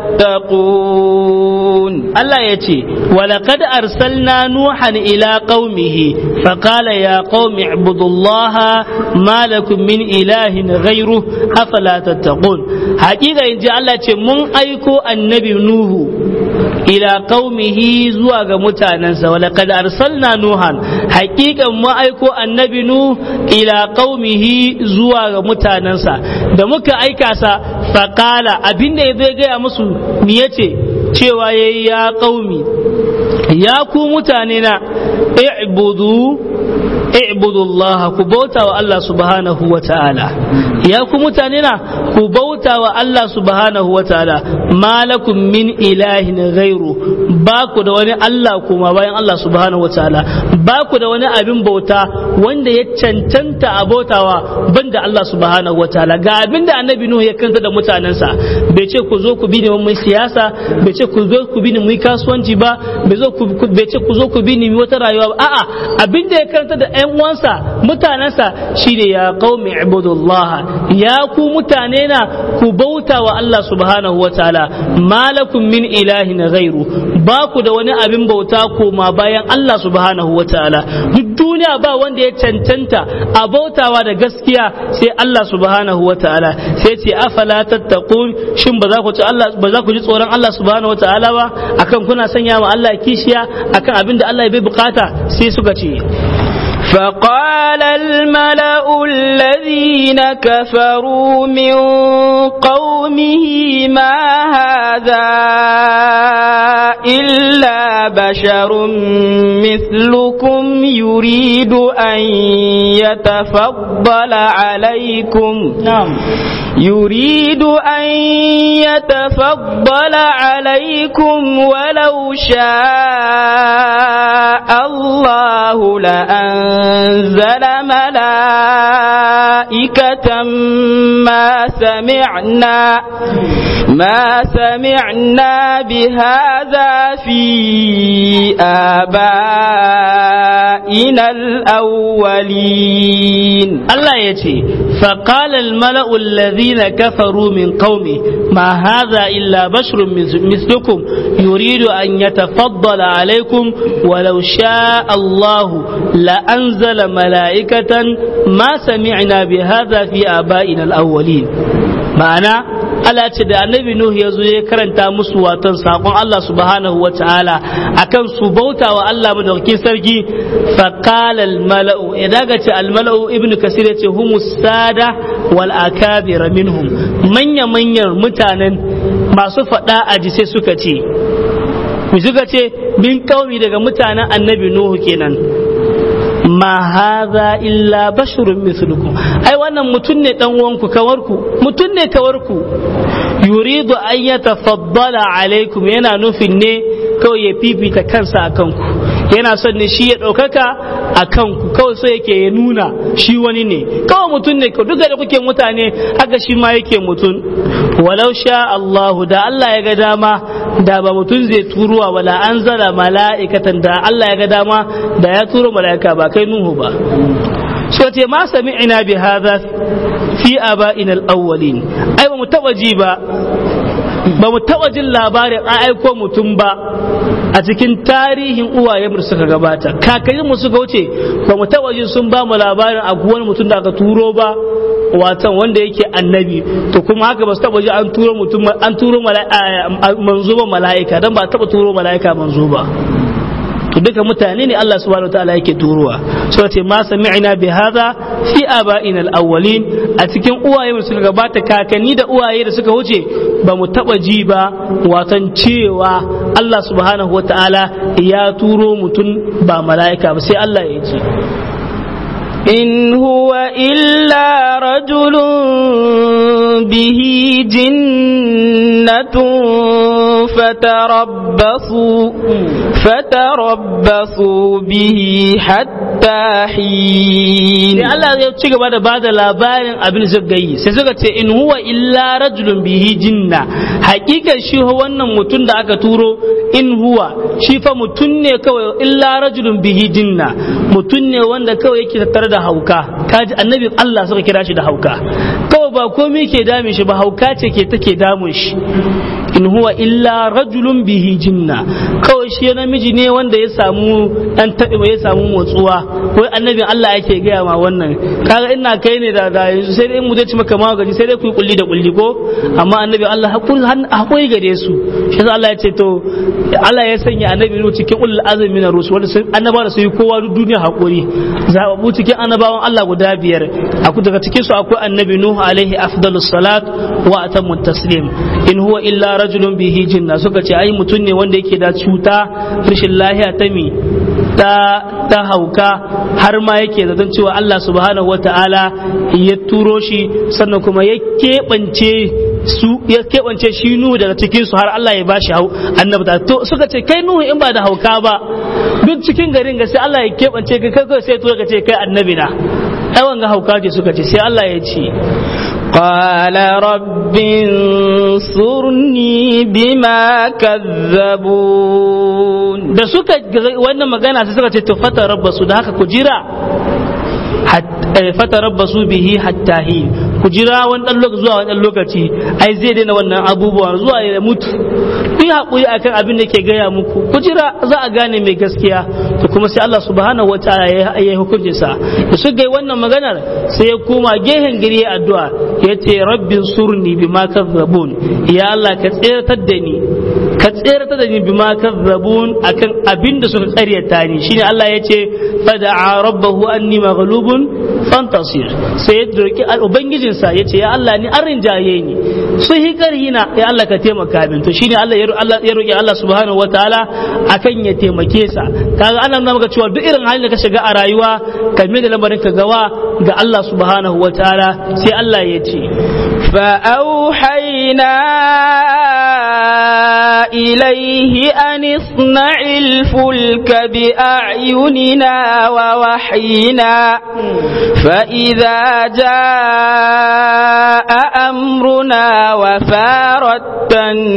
A: تتقون
B: Allah ya ce, Walakad arsalna Nuhan ila qaumihi faƙala ya qaumi ibudullaha ma lakum min ilahin ghairu afala tattaqun haƙiƙa in ji Allah ce mun aiko annabi Nuhu ila qaumihi zuwa ga mutanensa walakad arsalna Nuhan haƙiƙan mun aiko annabi Nuhu ila qaumihi zuwa ga mutanensa da muka aika sa faƙala abinda ya zai gaya musu me yace cewa ya yi ya ƙaumi ya ku mutane na i'budu i'budullaha ku bauta wa Allah subhanahu wa ta'ala ya ku mutane na ku bauta wa Allah subhanahu wa ta'ala malakum min ilahin ghairu ba ku da wani Allah kuma bayan Allah subhanahu wa ta'ala ba ku da wani abin bauta wanda ya cancanta a bautawa banda Allah subhanahu wa ta'ala ga abin da annabi Nuhu ya kanta da mutanensa bai ce ku zo ku bi ni mai siyasa bai ce ku zo ku bi ni mu kasuwanci ba bai ce ku zo ku bi ni wata rayuwa ba a'a abin da ya kanta da ƴan uwansa mutanensa shine ya qaumi ibudullah ya ku mutane na ku bauta wa Allah subhanahu wataala malakum min ilahin ghairu ba ku da wani abin bauta koma bayan Allah subhanahu wataala duk duniya ba wanda ya cancanta a bautawa da gaskiya sai Allah subhanahu wataala sai ce afala tattaqun shin ba za ku ci Allah ba za ku ji tsoron Allah subhanahu wataala ba akan kuna sanya ma Allah kishiya akan abin da Allah ya bai bukata sai suka ce
A: فقال الملأ الذين كفروا من قومه ما هذا إلا بشر مثلكم يريد أن يتفضل عليكم
B: na'am
A: يريد أن يتفضل عليكم ولو شاء الله لأنزل ملائكة ما سمعنا ما سمعنا بهذا في آبائنا الأولين
B: Allah ya ce, faƙalar mala'ul lazina kafaru min qaumi ma haza illa bashrun mislukum yuridu an ya tafaddala alaikum walau sha Allahu la'anzala mala'ikatan ma sami'na bi haza fi aba'ina al-awwalin ma'ana Allah ce da annabi Nuhu ya zo ya karanta musu watan saƙon Allah subhanahu wa ta'ala akan su bauta wa Allah madaukakin sarki faqala al mala'u idan ga ce al mala'u ibnu kasir ya ce humus sada wal akabir minhum manya manyan mutanen masu faɗa aji sai suka ce mu suka ce min kaumi daga mutanen annabi Nuhu kenan ma haza illa basharun mislukum ai wannan mutum ne dan uwanku kawarku mutum ne kawarku yuridu an yatafaddala alaikum yana nufin ne kawai ya fifita kansa a kanku yana son ne shi ya ɗaukaka a kanku kawai so yake ya nuna shi wani ne kawai mutum ne duka da kuke mutane haka shi ma yake mutum walau sha Allahu da Allah ya ga dama da ba mutum zai turuwa wala an zara mala'ikatan da Allah ya ga dama da ya turo mala'ika ba kai Nuhu ba so ce ma sami'ina bi hadha fi aba'ina al-awwalin ai ba mu taba ji ba ba mu taba jin labarin an aiko mutum ba a cikin tarihin uwayen da suka gabata kakannin mu suka wuce ba mu taba jin sun ba mu labarin a wani mutum da aka turo ba watan wanda yake annabi to kuma haka ba su taba ji an turo mutum an turo manzo ba mala'ika dan ba taba turo mala'ika manzo ba to duka mutane ne Allah subhanahu wataala yake turowa so ce ma sami'na bi hadha fi aba'ina al-awwalin a cikin uwaye da suka gabata kakanni da uwaye da suka wuce ba mu taba ji ba watan cewa Allah subhanahu wataala ya turo mutum ba mala'ika ba sai Allah ya ce
A: إن هو إلا رجل به جنة فتربصوا فتربصوا به حتى حتى حين
B: sai Allah ya ci gaba da bada labarin abin da suka yi sai suka ce in huwa illa rajulun bihi jinna hakikan shi wannan mutum da aka turo in huwa shi fa mutum ne kawai illa rajulun bihi jinna mutum ne wanda kawai yake tattare da hauka kaji annabi Allah suka kira shi da hauka kawai ba komai ke damun shi ba hauka ce ke take damun shi in huwa illa rajulun bihi jinna kawai shi namiji ne wanda ya samu dan taɓi ya samu motsuwa wai annabin Allah yake gaya ma wannan kaga ina kai ne da da yanzu sai dai mu zai ci maka magani sai dai ku yi kulli da kulli ko amma annabi Allah hakuri hakuri gare su shi yasa Allah ya ce to Allah ya sanya annabi nu cikin ulul azmi na rusul wanda sun annaba da su yi kowa duk duniya hakuri zababu cikin annabawan Allah guda biyar aku daga cikin su akwai annabi nuhu alaihi afdalus salat wa atammu taslim in huwa illa rajulun bihi jinna suka ce ai mutum ne wanda yake da cuta rashin lahiya ta mi ta ta hauka har ma yake zaton cewa Allah subhanahu wata'ala ya turo shi sannan kuma ya keɓance su ya keɓance shi Nuhu daga cikin su har Allah ya bashi hau annabta to suka ce kai Nuhu in ba da hauka ba duk cikin garin ga sai Allah ya keɓance ka kai sai to ka ce kai annabi na ai wanga hauka ce suka ce sai Allah ya ce
A: قال رب انصرني بما كذبون
B: da suka wannan magana sai suka ce to fata rabbasu da haka ku jira fata rabbasu bihi hatta hi ku jira wani dan lokaci zuwa wani dan lokaci ai zai daina wannan abubuwan zuwa ya mutu ku yi haƙuri akan abin da ke gaya muku ku jira za a gane mai gaskiya to kuma sai Allah subhanahu wataala ya yi hukunci sa da suka yi wannan maganar sai ya koma gehen gari ya addu'a ya ce rabbin surni bima kazzabun ya Allah ka tseratar da ni ka tseratar da ni bima kazzabun akan abin da suka karyata ni shine Allah ya ce fada'a rabbahu anni maghlubun fantasir sai ya roki ubangijinsa ya ce ya Allah ni an rinjaye ni su hikarhina ya Allah ka taimaka min to shine Allah ya roki Allah subhanahu wataala akan ya taimake sa kaga ana nuna maka cewa duk irin halin da ka shiga a rayuwa ka mai da lamarin ka gawa ga Allah subhanahu wataala sai Allah ya ce
A: فأوحينا إليه أن اصنع الفلك بأعيننا ووحينا فإذا جاء أمرنا وفارت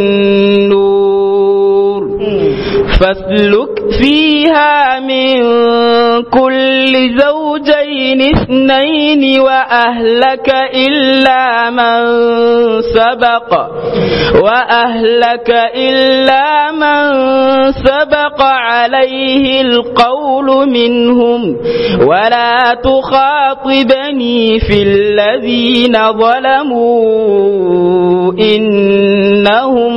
A: النور فاسلك فيها من كل زوجين اثنين وأهلك إلا من سبق وأهلك إلا من سبق عليه القول منهم ولا تخاطبني في الذين ظلموا إنهم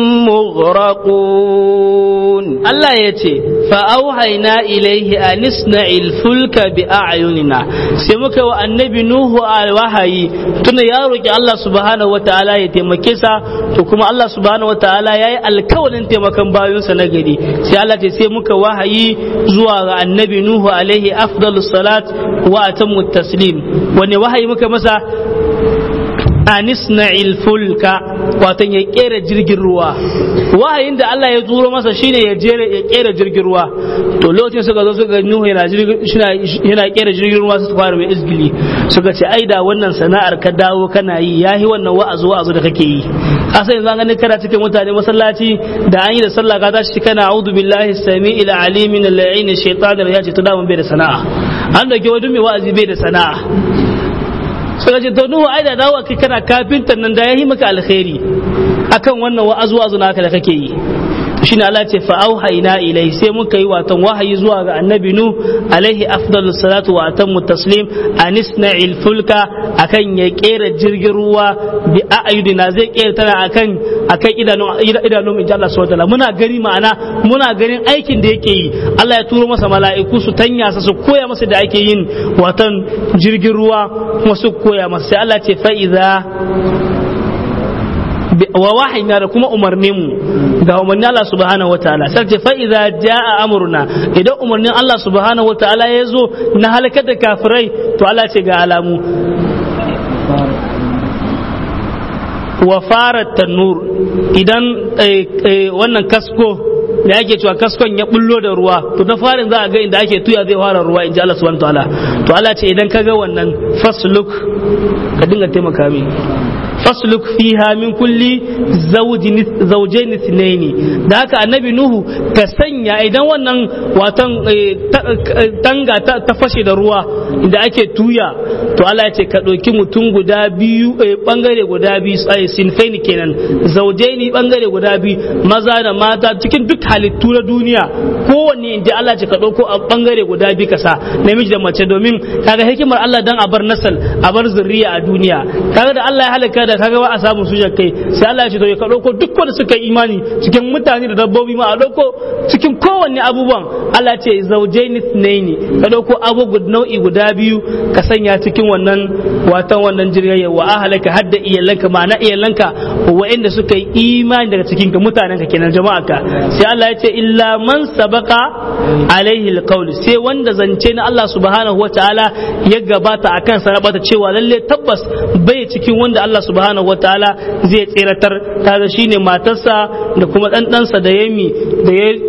A: مغرقون
B: Allah ya ce fa'auhaina ilaihi a nisna'il fulka bi a'yunina sai muka wa annabi Nuhu a wahayi tuna ya roƙi Allah subhanahu wa ta'ala ya taimake sa to kuma Allah subhanahu wa ta'ala ya yi alkawalin taimakon bayonsa na gari sai Allah ce sai muka wahayi zuwa ga annabi Nuhu alaihi afdalus salat wa atammu taslim wanne wahayi muka masa anisna fulka wato ya kera jirgin ruwa wahayin da Allah ya turo masa shine ya jere ya kera jirgin ruwa to lokacin suka zo suka nuhu yana yana kera jirgin ruwa su fara mai izgili suka ce ai da wannan sana'ar ka dawo kana yi yahi wannan wa'azu wa'azu da kake yi asa yanzu an ganin kana cikin mutane masallaci da an yi da sallah ka tashi kana a'udhu billahi sami'il alim min al-la'in shaytanir ya ce to da mun bai da sana'a an dauke wani mai wa'azi bai da sana'a suka ce to nuhu ai da dawo kai kana kafintan nan da yayi maka alkhairi akan wannan wa'azu wa'azu naka da kake yi shine Allah ce fa auhayna ilai sai muka yi watan wahayi zuwa ga annabi nu alaihi afdalu salatu wa atammu taslim anisna'il fulka akan ya kera jirgin ruwa bi a'yudina zai kera tana akan akan idanun idanun inji Allah subhanahu wa muna gani ma'ana muna ganin aikin da yake yi Allah ya turo masa mala'iku su tanya sa su koya masa da ake yin watan jirgin ruwa kuma su koya masa sai Allah ce fa idza wa wahayna da kuma umarnin mu ga umarnin Allah subhanahu wataala sai ce fa idza jaa amruna idan umarnin Allah subhanahu wataala ya zo na halakar da kafirai to Allah ce ga alamu wa fara tanur idan wannan kasko da ake cewa kaskon ya bullo da ruwa to na farin za a ga inda ake tuya zai fara ruwa in ji Allah subhanahu wataala to Allah ce idan ka ga wannan fasluk ka dinga taimaka min fasluk fiha min kulli zawjain ithnaini da haka annabi nuhu ka sanya idan wannan watan tanga ta fashe da ruwa inda ake tuya to Allah ya ce ka ɗauki mutum guda biyu bangare guda biyu sinfaini kenan zaujaini bangare guda biyu maza da mata cikin duk halittu na duniya kowanne inda Allah ce ka ɗauko a bangare guda biyu ka sa namiji da mace domin kaga hikimar Allah dan a bar nasal a bar zuriya a duniya kaga da Allah ya halaka da kaga ba a samu su kai sai Allah ya ce to ka ɗauko duk wanda suka imani cikin mutane da dabbobi ma a ɗauko cikin kowanne abubuwan Allah ce zaujaini ne ka ɗauko abu nau'i guda biyu ka sanya cikin wannan watan wannan jirgin wa ahalaka hadda iyalanka ma'ana iyalanka wa'anda suka yi imani daga cikin ka mutanen ka kenan jama'a ka sai Allah ya ce illa man sabaka alaihi alqaul sai wanda zance na Allah subhanahu wataala ya gabata akan sa rabata cewa lalle tabbas bai cikin wanda Allah subhanahu wataala zai tseratar kaga shine matarsa da kuma dan ɗansa da yami da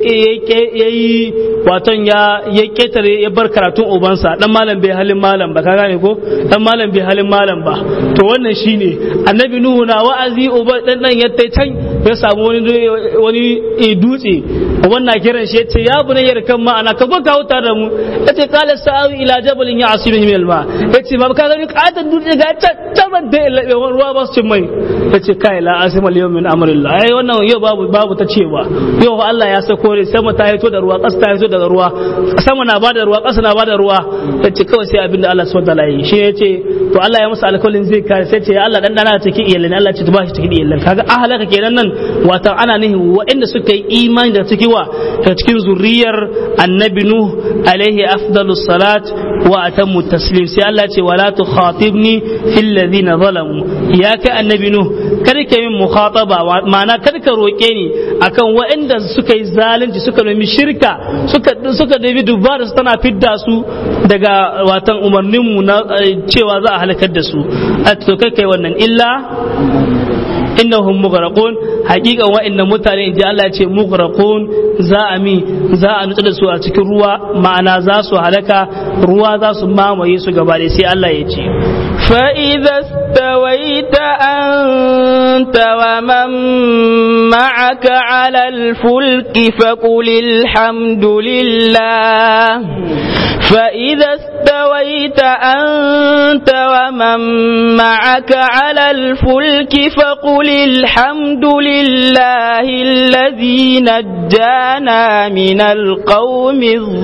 B: ya yi waton ya ya ketare ya bar karatun ubansa dan malam bai halin malam ba ka gane ko dan malam bai halin malam ba to wannan shine annabi nuhu na wa'azi uba dan dan ya tai can ya samu wani wani dutse wannan kiran shi yace ya bunayya kan ma ana ka zo ka huta da mu yace qala sa'awi ila jabalin ya asibin min alma yace ba ka gani katan dutse ga can da ya ruwa ba su cin mai yace kai la asima al min amrillah ai wannan yau babu babu ta cewa yau Allah ya sako ne sama ta hito da ruwa ƙasa ta hito daga ruwa sama na bada ruwa ƙasa na bada ruwa yace kawai sai abinda Allah subhanahu wa ta'ala yi shi yace to Allah ya masa alƙawarin zai kare sai ce Allah dan dana cikin iyalan Allah ce ba shi cikin iyalan kaga ahalaka kenan nan wato ana nihin waɗanda suka yi imani da cikin wa da cikin zuriyar annabi nuh alaihi afdalus salat wa atammu taslim sai Allah ce wala tukhatibni fil ladina zalamu ya kai annabi nuh kada ka min mukhataba ma'ana kada ka roke ni akan waɗanda suka yi zalunci suka nemi shirka suka suka dabi dubara su tana fidda su daga watan umarninmu na cewa za a halakar da su a to kai kai wannan illa innahum mughraqun haqiqan wa'annan mutane inji Allah ya ce mughraqun za a mi za a nutsa da su a cikin ruwa ma'ana za su halaka ruwa za su mamaye su gaba da sai Allah ya ce
A: فإذا استويت أنت ومن معك على الفلك فقل الحمد لله فإذا استويت أنت ومن معك على الفلك فقل الحمد لله الذي نجانا من القوم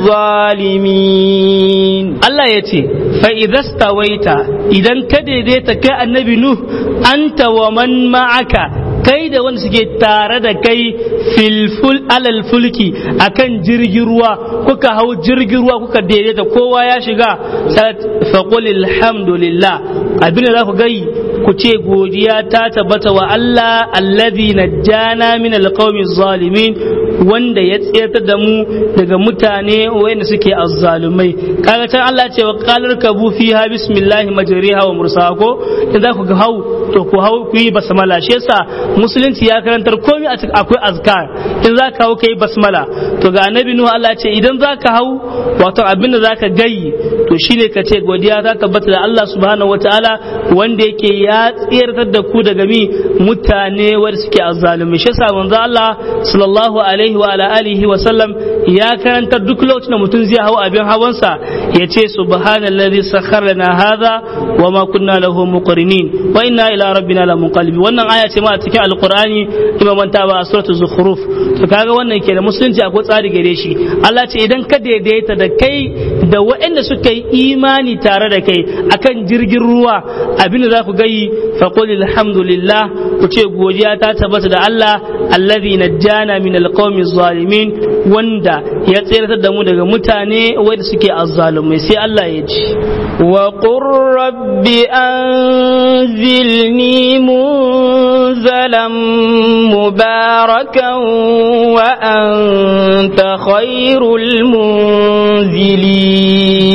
A: الظالمين
B: الله يتي فإذا استويت إذا كديديت كأنبي نوح أنت ومن معك kai da wanda suke tare da kai filful alal fulki akan jirgin ruwa kuka hau jirgin ruwa kuka daidaita kowa ya shiga faqul alhamdulillah abin da za ku gai ku ce godiya ta tabbata wa Allah alladhi najjana min alqawmi zalimin wanda ya tsayar da mu daga mutane wanda suke azzalumai kaga can Allah ce wa qalar kabu fiha bismillah majriha wa mursaha ko idan ku hau to ku hau ku yi basmala shi yasa musulunci ya karantar komai a cikin akwai azkar in za ka hau kai basmala to ga annabi nuhu Allah ce idan za ka hau wato abinda za ka gayi to shine ka ce godiya ta tabbata da Allah subhanahu wataala wanda yake ya tsirtar da ku daga mi mutane wanda suke azzalumi shi yasa manzo Allah sallallahu alaihi wa ala alihi wa sallam ya karantar duk lokacin da mutum zai hau abin hawansa ya ce subhanallazi sakhkhara lana hadha wa ma kunna lahu muqrinin wa inna ila rabbina lamunqalibin wannan aya ce ma a cikin alqur'ani imam manta ba a suratul zukhruf to kaga wannan ke da musulunci akwai tsari gare shi Allah ce idan ka daidaita da kai da waɗanda suka yi imani tare da kai akan jirgin ruwa abinda za ku gayi faqul alhamdulillah ku ce godiya ta tabbata da Allah alladhi najjana min alqawmi zalimin wanda ya tsayar da mu daga mutane wanda suke azzalumai sai Allah ya ce
A: wa qur rabbi anzilni munzalan mubarakan wa anta khairul munzilin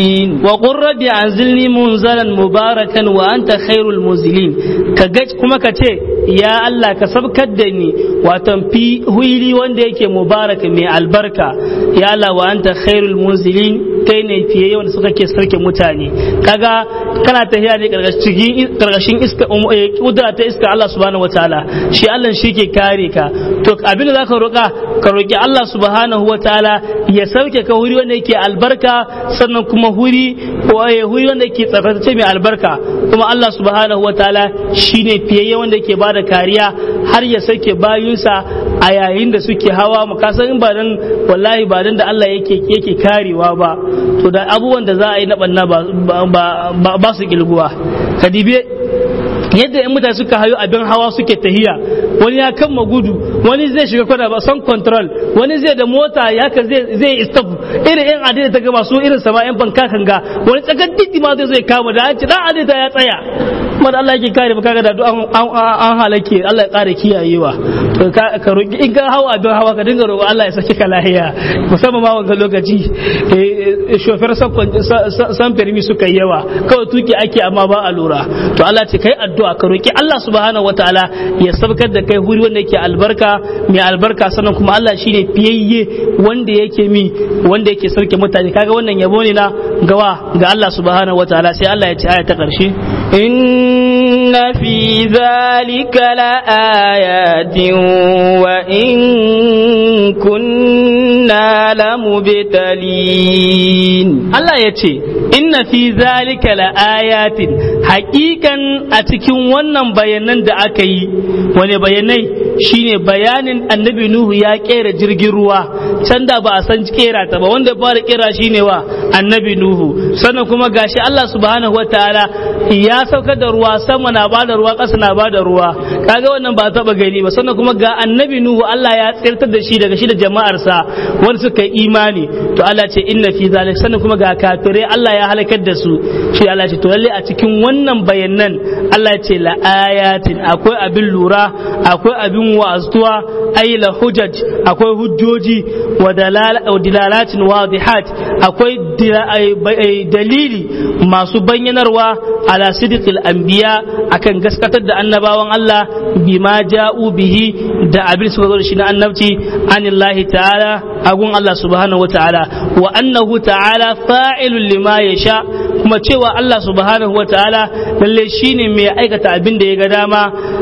B: wa qur rabbi anzilni munzalan mubarakan wa anta khairul munzilin ka ga kuma ka ce ya Allah ka sabkar da ni watan fi huili wanda yake mubaraka mai albarka ya Allah wa anta khairul munzilin kai ne fiye wanda suka ke sarke mutane kaga kana tafiya ne karkashin iska kudura ta iska Allah subhanahu wataala shi Allah shi ke kare ka to abin da zaka roka ka roki Allah subhanahu wataala ya sauke ka huri wanda yake albarka sannan kuma huri huri wanda yake tsaftace mai albarka kuma Allah subhanahu wataala shine fiye wanda yake bada kariya har ya sauke bayunsa a yayin da suke hawa mu kasan in ba dan wallahi ba dan da Allah yake yake karewa ba to da abubuwan da za a yi na banna ba ba su kilguwa kadibe yadda yan mutane suka hayo abin hawa suke tahiya wani ya kama gudu wani zai shiga kwana ba son control wani zai da mota ya ka zai zai stop irin yan adida ta gaba su irin sama yan banka kan ga wani tsakar didi ma zai zai kama da an ce dan adida ya tsaya kuma da Allah yake kare ba kaga da an an halake Allah ya kare kiyayewa to ka roki in ka hawa abin hawa ka dinga roƙo Allah ya saki ka lahiya musamman ma wanga lokaci shofar san permi suka yawa kawai tuki ake amma ba a lura to Allah ce kai addu'a ka roki Allah subhanahu wataala ya sabkar da kai huri wanda yake albarka mai albarka sannan kuma Allah shine fiyayye wanda yake mi wanda yake sarke mutane kaga wannan yabo ne na gawa ga Allah subhanahu wataala sai Allah ya ce aya ta karshe
A: إن في ذلك لآيات وإن كنا لمبتلين
B: Allah ya ce inna fi zalika laayatin haƙiƙan a cikin wannan bayanan da aka yi wani bayanai shine bayanin annabi Nuhu ya kera jirgin ruwa can da ba a san kera ta ba wanda fara kera shine wa annabi Nuhu sannan kuma gashi Allah subhanahu wataala ya saukar da ruwa sama na bada ruwa ƙasa na bada ruwa kaga wannan ba taba gani ba sannan kuma ga annabi Nuhu Allah ya tsirtar da shi daga shi da jama'arsa wanda suka yi imani to Allah ce inna fi zalika sannan kuma ga kafirai Allah ya halakar da su shi Allah ce to lalle a cikin wannan bayanan Allah ce la ayatin akwai abin lura akwai abin wa'azuwa ay la hujaj akwai hujjoji wa dilalatin wadihat akwai dalili masu bayyanarwa ala sidqil anbiya akan gaskatar da annabawan Allah bima ja'u bihi da abin suka zo da shi na annabci anillahi ta'ala agun Allah subhanahu wa ta'ala wa annahu ta'ala fa'ilun lima yasha kuma cewa Allah subhanahu wa ta'ala lalle shine mai aikata abin da ya ga dama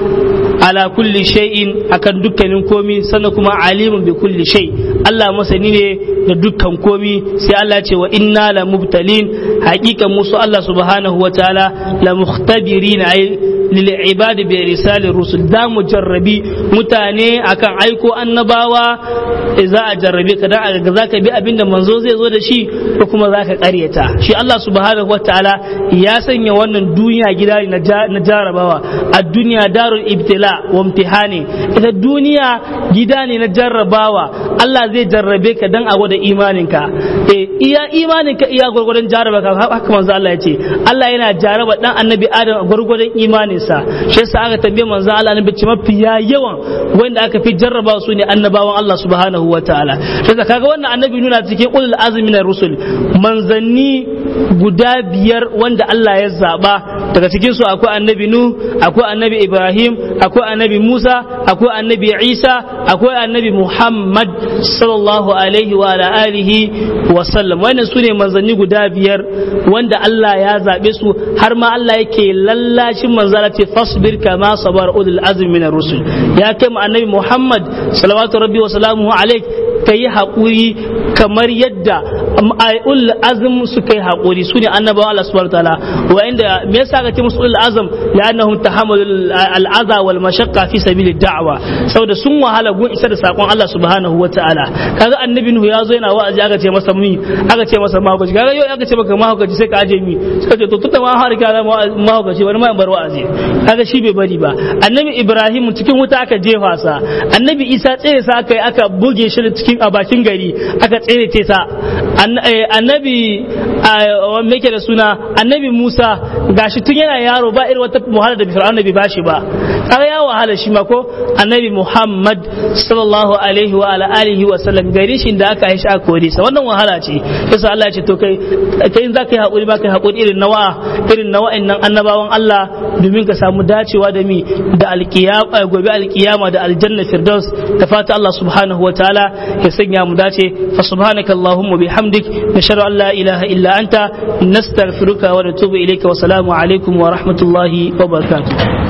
B: ala kulli shay'in akan dukkanin komi sannan kuma alimun bi kulli shay Allah masani ne da dukkan komi sai Allah ce wa inna la mubtalin haqiqan musu Allah subhanahu wa ta'ala la mukhtabirin ay lil ibad bi risalir rusul da mu jarrabi mutane akan aiko annabawa za a jarrabe ka dan a ga zaka bi abinda manzo zai zo da shi ko kuma zaka karyata shi Allah subhanahu wa ta'ala ya sanya wannan duniya gida na jarabawa a duniya darul ibtila wa imtihani ita duniya gida ne na jarrabawa Allah zai jarrabe ka dan a gwada imaninka eh iya imaninka iya gurgurdan jarraba ka haka manzo Allah ya ce Allah yana jarraba dan annabi Adam a gurgurdan imaninsa shi yasa aka tambaye manzo Allah annabi ce mafiya yawan wanda aka fi jarraba su ne annabawan Allah subhanahu wa ta'ala shi yasa kaga wannan annabi nuna cikin ulul azmi na rusul manzanni guda biyar wanda Allah ya zaba daga cikin su akwai annabi nu akwai annabi Ibrahim akwai annabi Musa akwai annabi Isa akwai annabi Muhammad sallallahu alaihi wa ala alihi wa sallam wannan sune manzanni guda biyar wanda Allah ya zabe su har ma Allah yake lallashin manzala ce fasbir kama sabar ulul azmi min rusul ya kai mu annabi Muhammad sallallahu rabbi wa salamuhu alaihi kai haƙuri kamar yadda ul azm suka yi haƙuri su ne annabawan Allah subhanahu wa ta'ala wa inda me yasa ka ce musu ul azm la'annahum tahammalu al-adha wal mashaqqa fi sabil da'wa saboda sun wahala gun isa da sakon Allah subhanahu wa ta'ala kaga annabi nuhu ya zo yana wa'azi aka ce masa mi aka ce masa mahaukaci kaga yau aka ce maka mahaukaci sai ka aje mi suka ce to tunda ma har ka mahaukaci wani ma bar wa'azi kaga shi bai bari ba annabi ibrahim cikin wuta aka jefa sa annabi isa tsere sa aka yi aka buge shi cikin a bakin gari aka tsere sa annabi me yake da suna annabi musa gashi tun yana yaro ba irin wata wahala da fir'auna bai bashi ba kaga ya wahala shi ma ko annabi Muhammad sallallahu alaihi wa ala alihi wa sallam gari shi da aka aisha kore sa wannan wahala ce yasa Allah ya ce to kai kai in zaka yi hakuri ba kai hakuri irin nawa irin na wa'annan annabawan Allah domin ka samu dacewa da mi da alkiyama gobe alkiyama da aljanna firdaus da fata Allah subhanahu wa ta'ala ya sanya mu dace fa subhanaka allahumma bihamdik nashhadu an la ilaha illa anta nastaghfiruka wa natubu ilayka wa salamu alaikum wa rahmatullahi wa barakatuh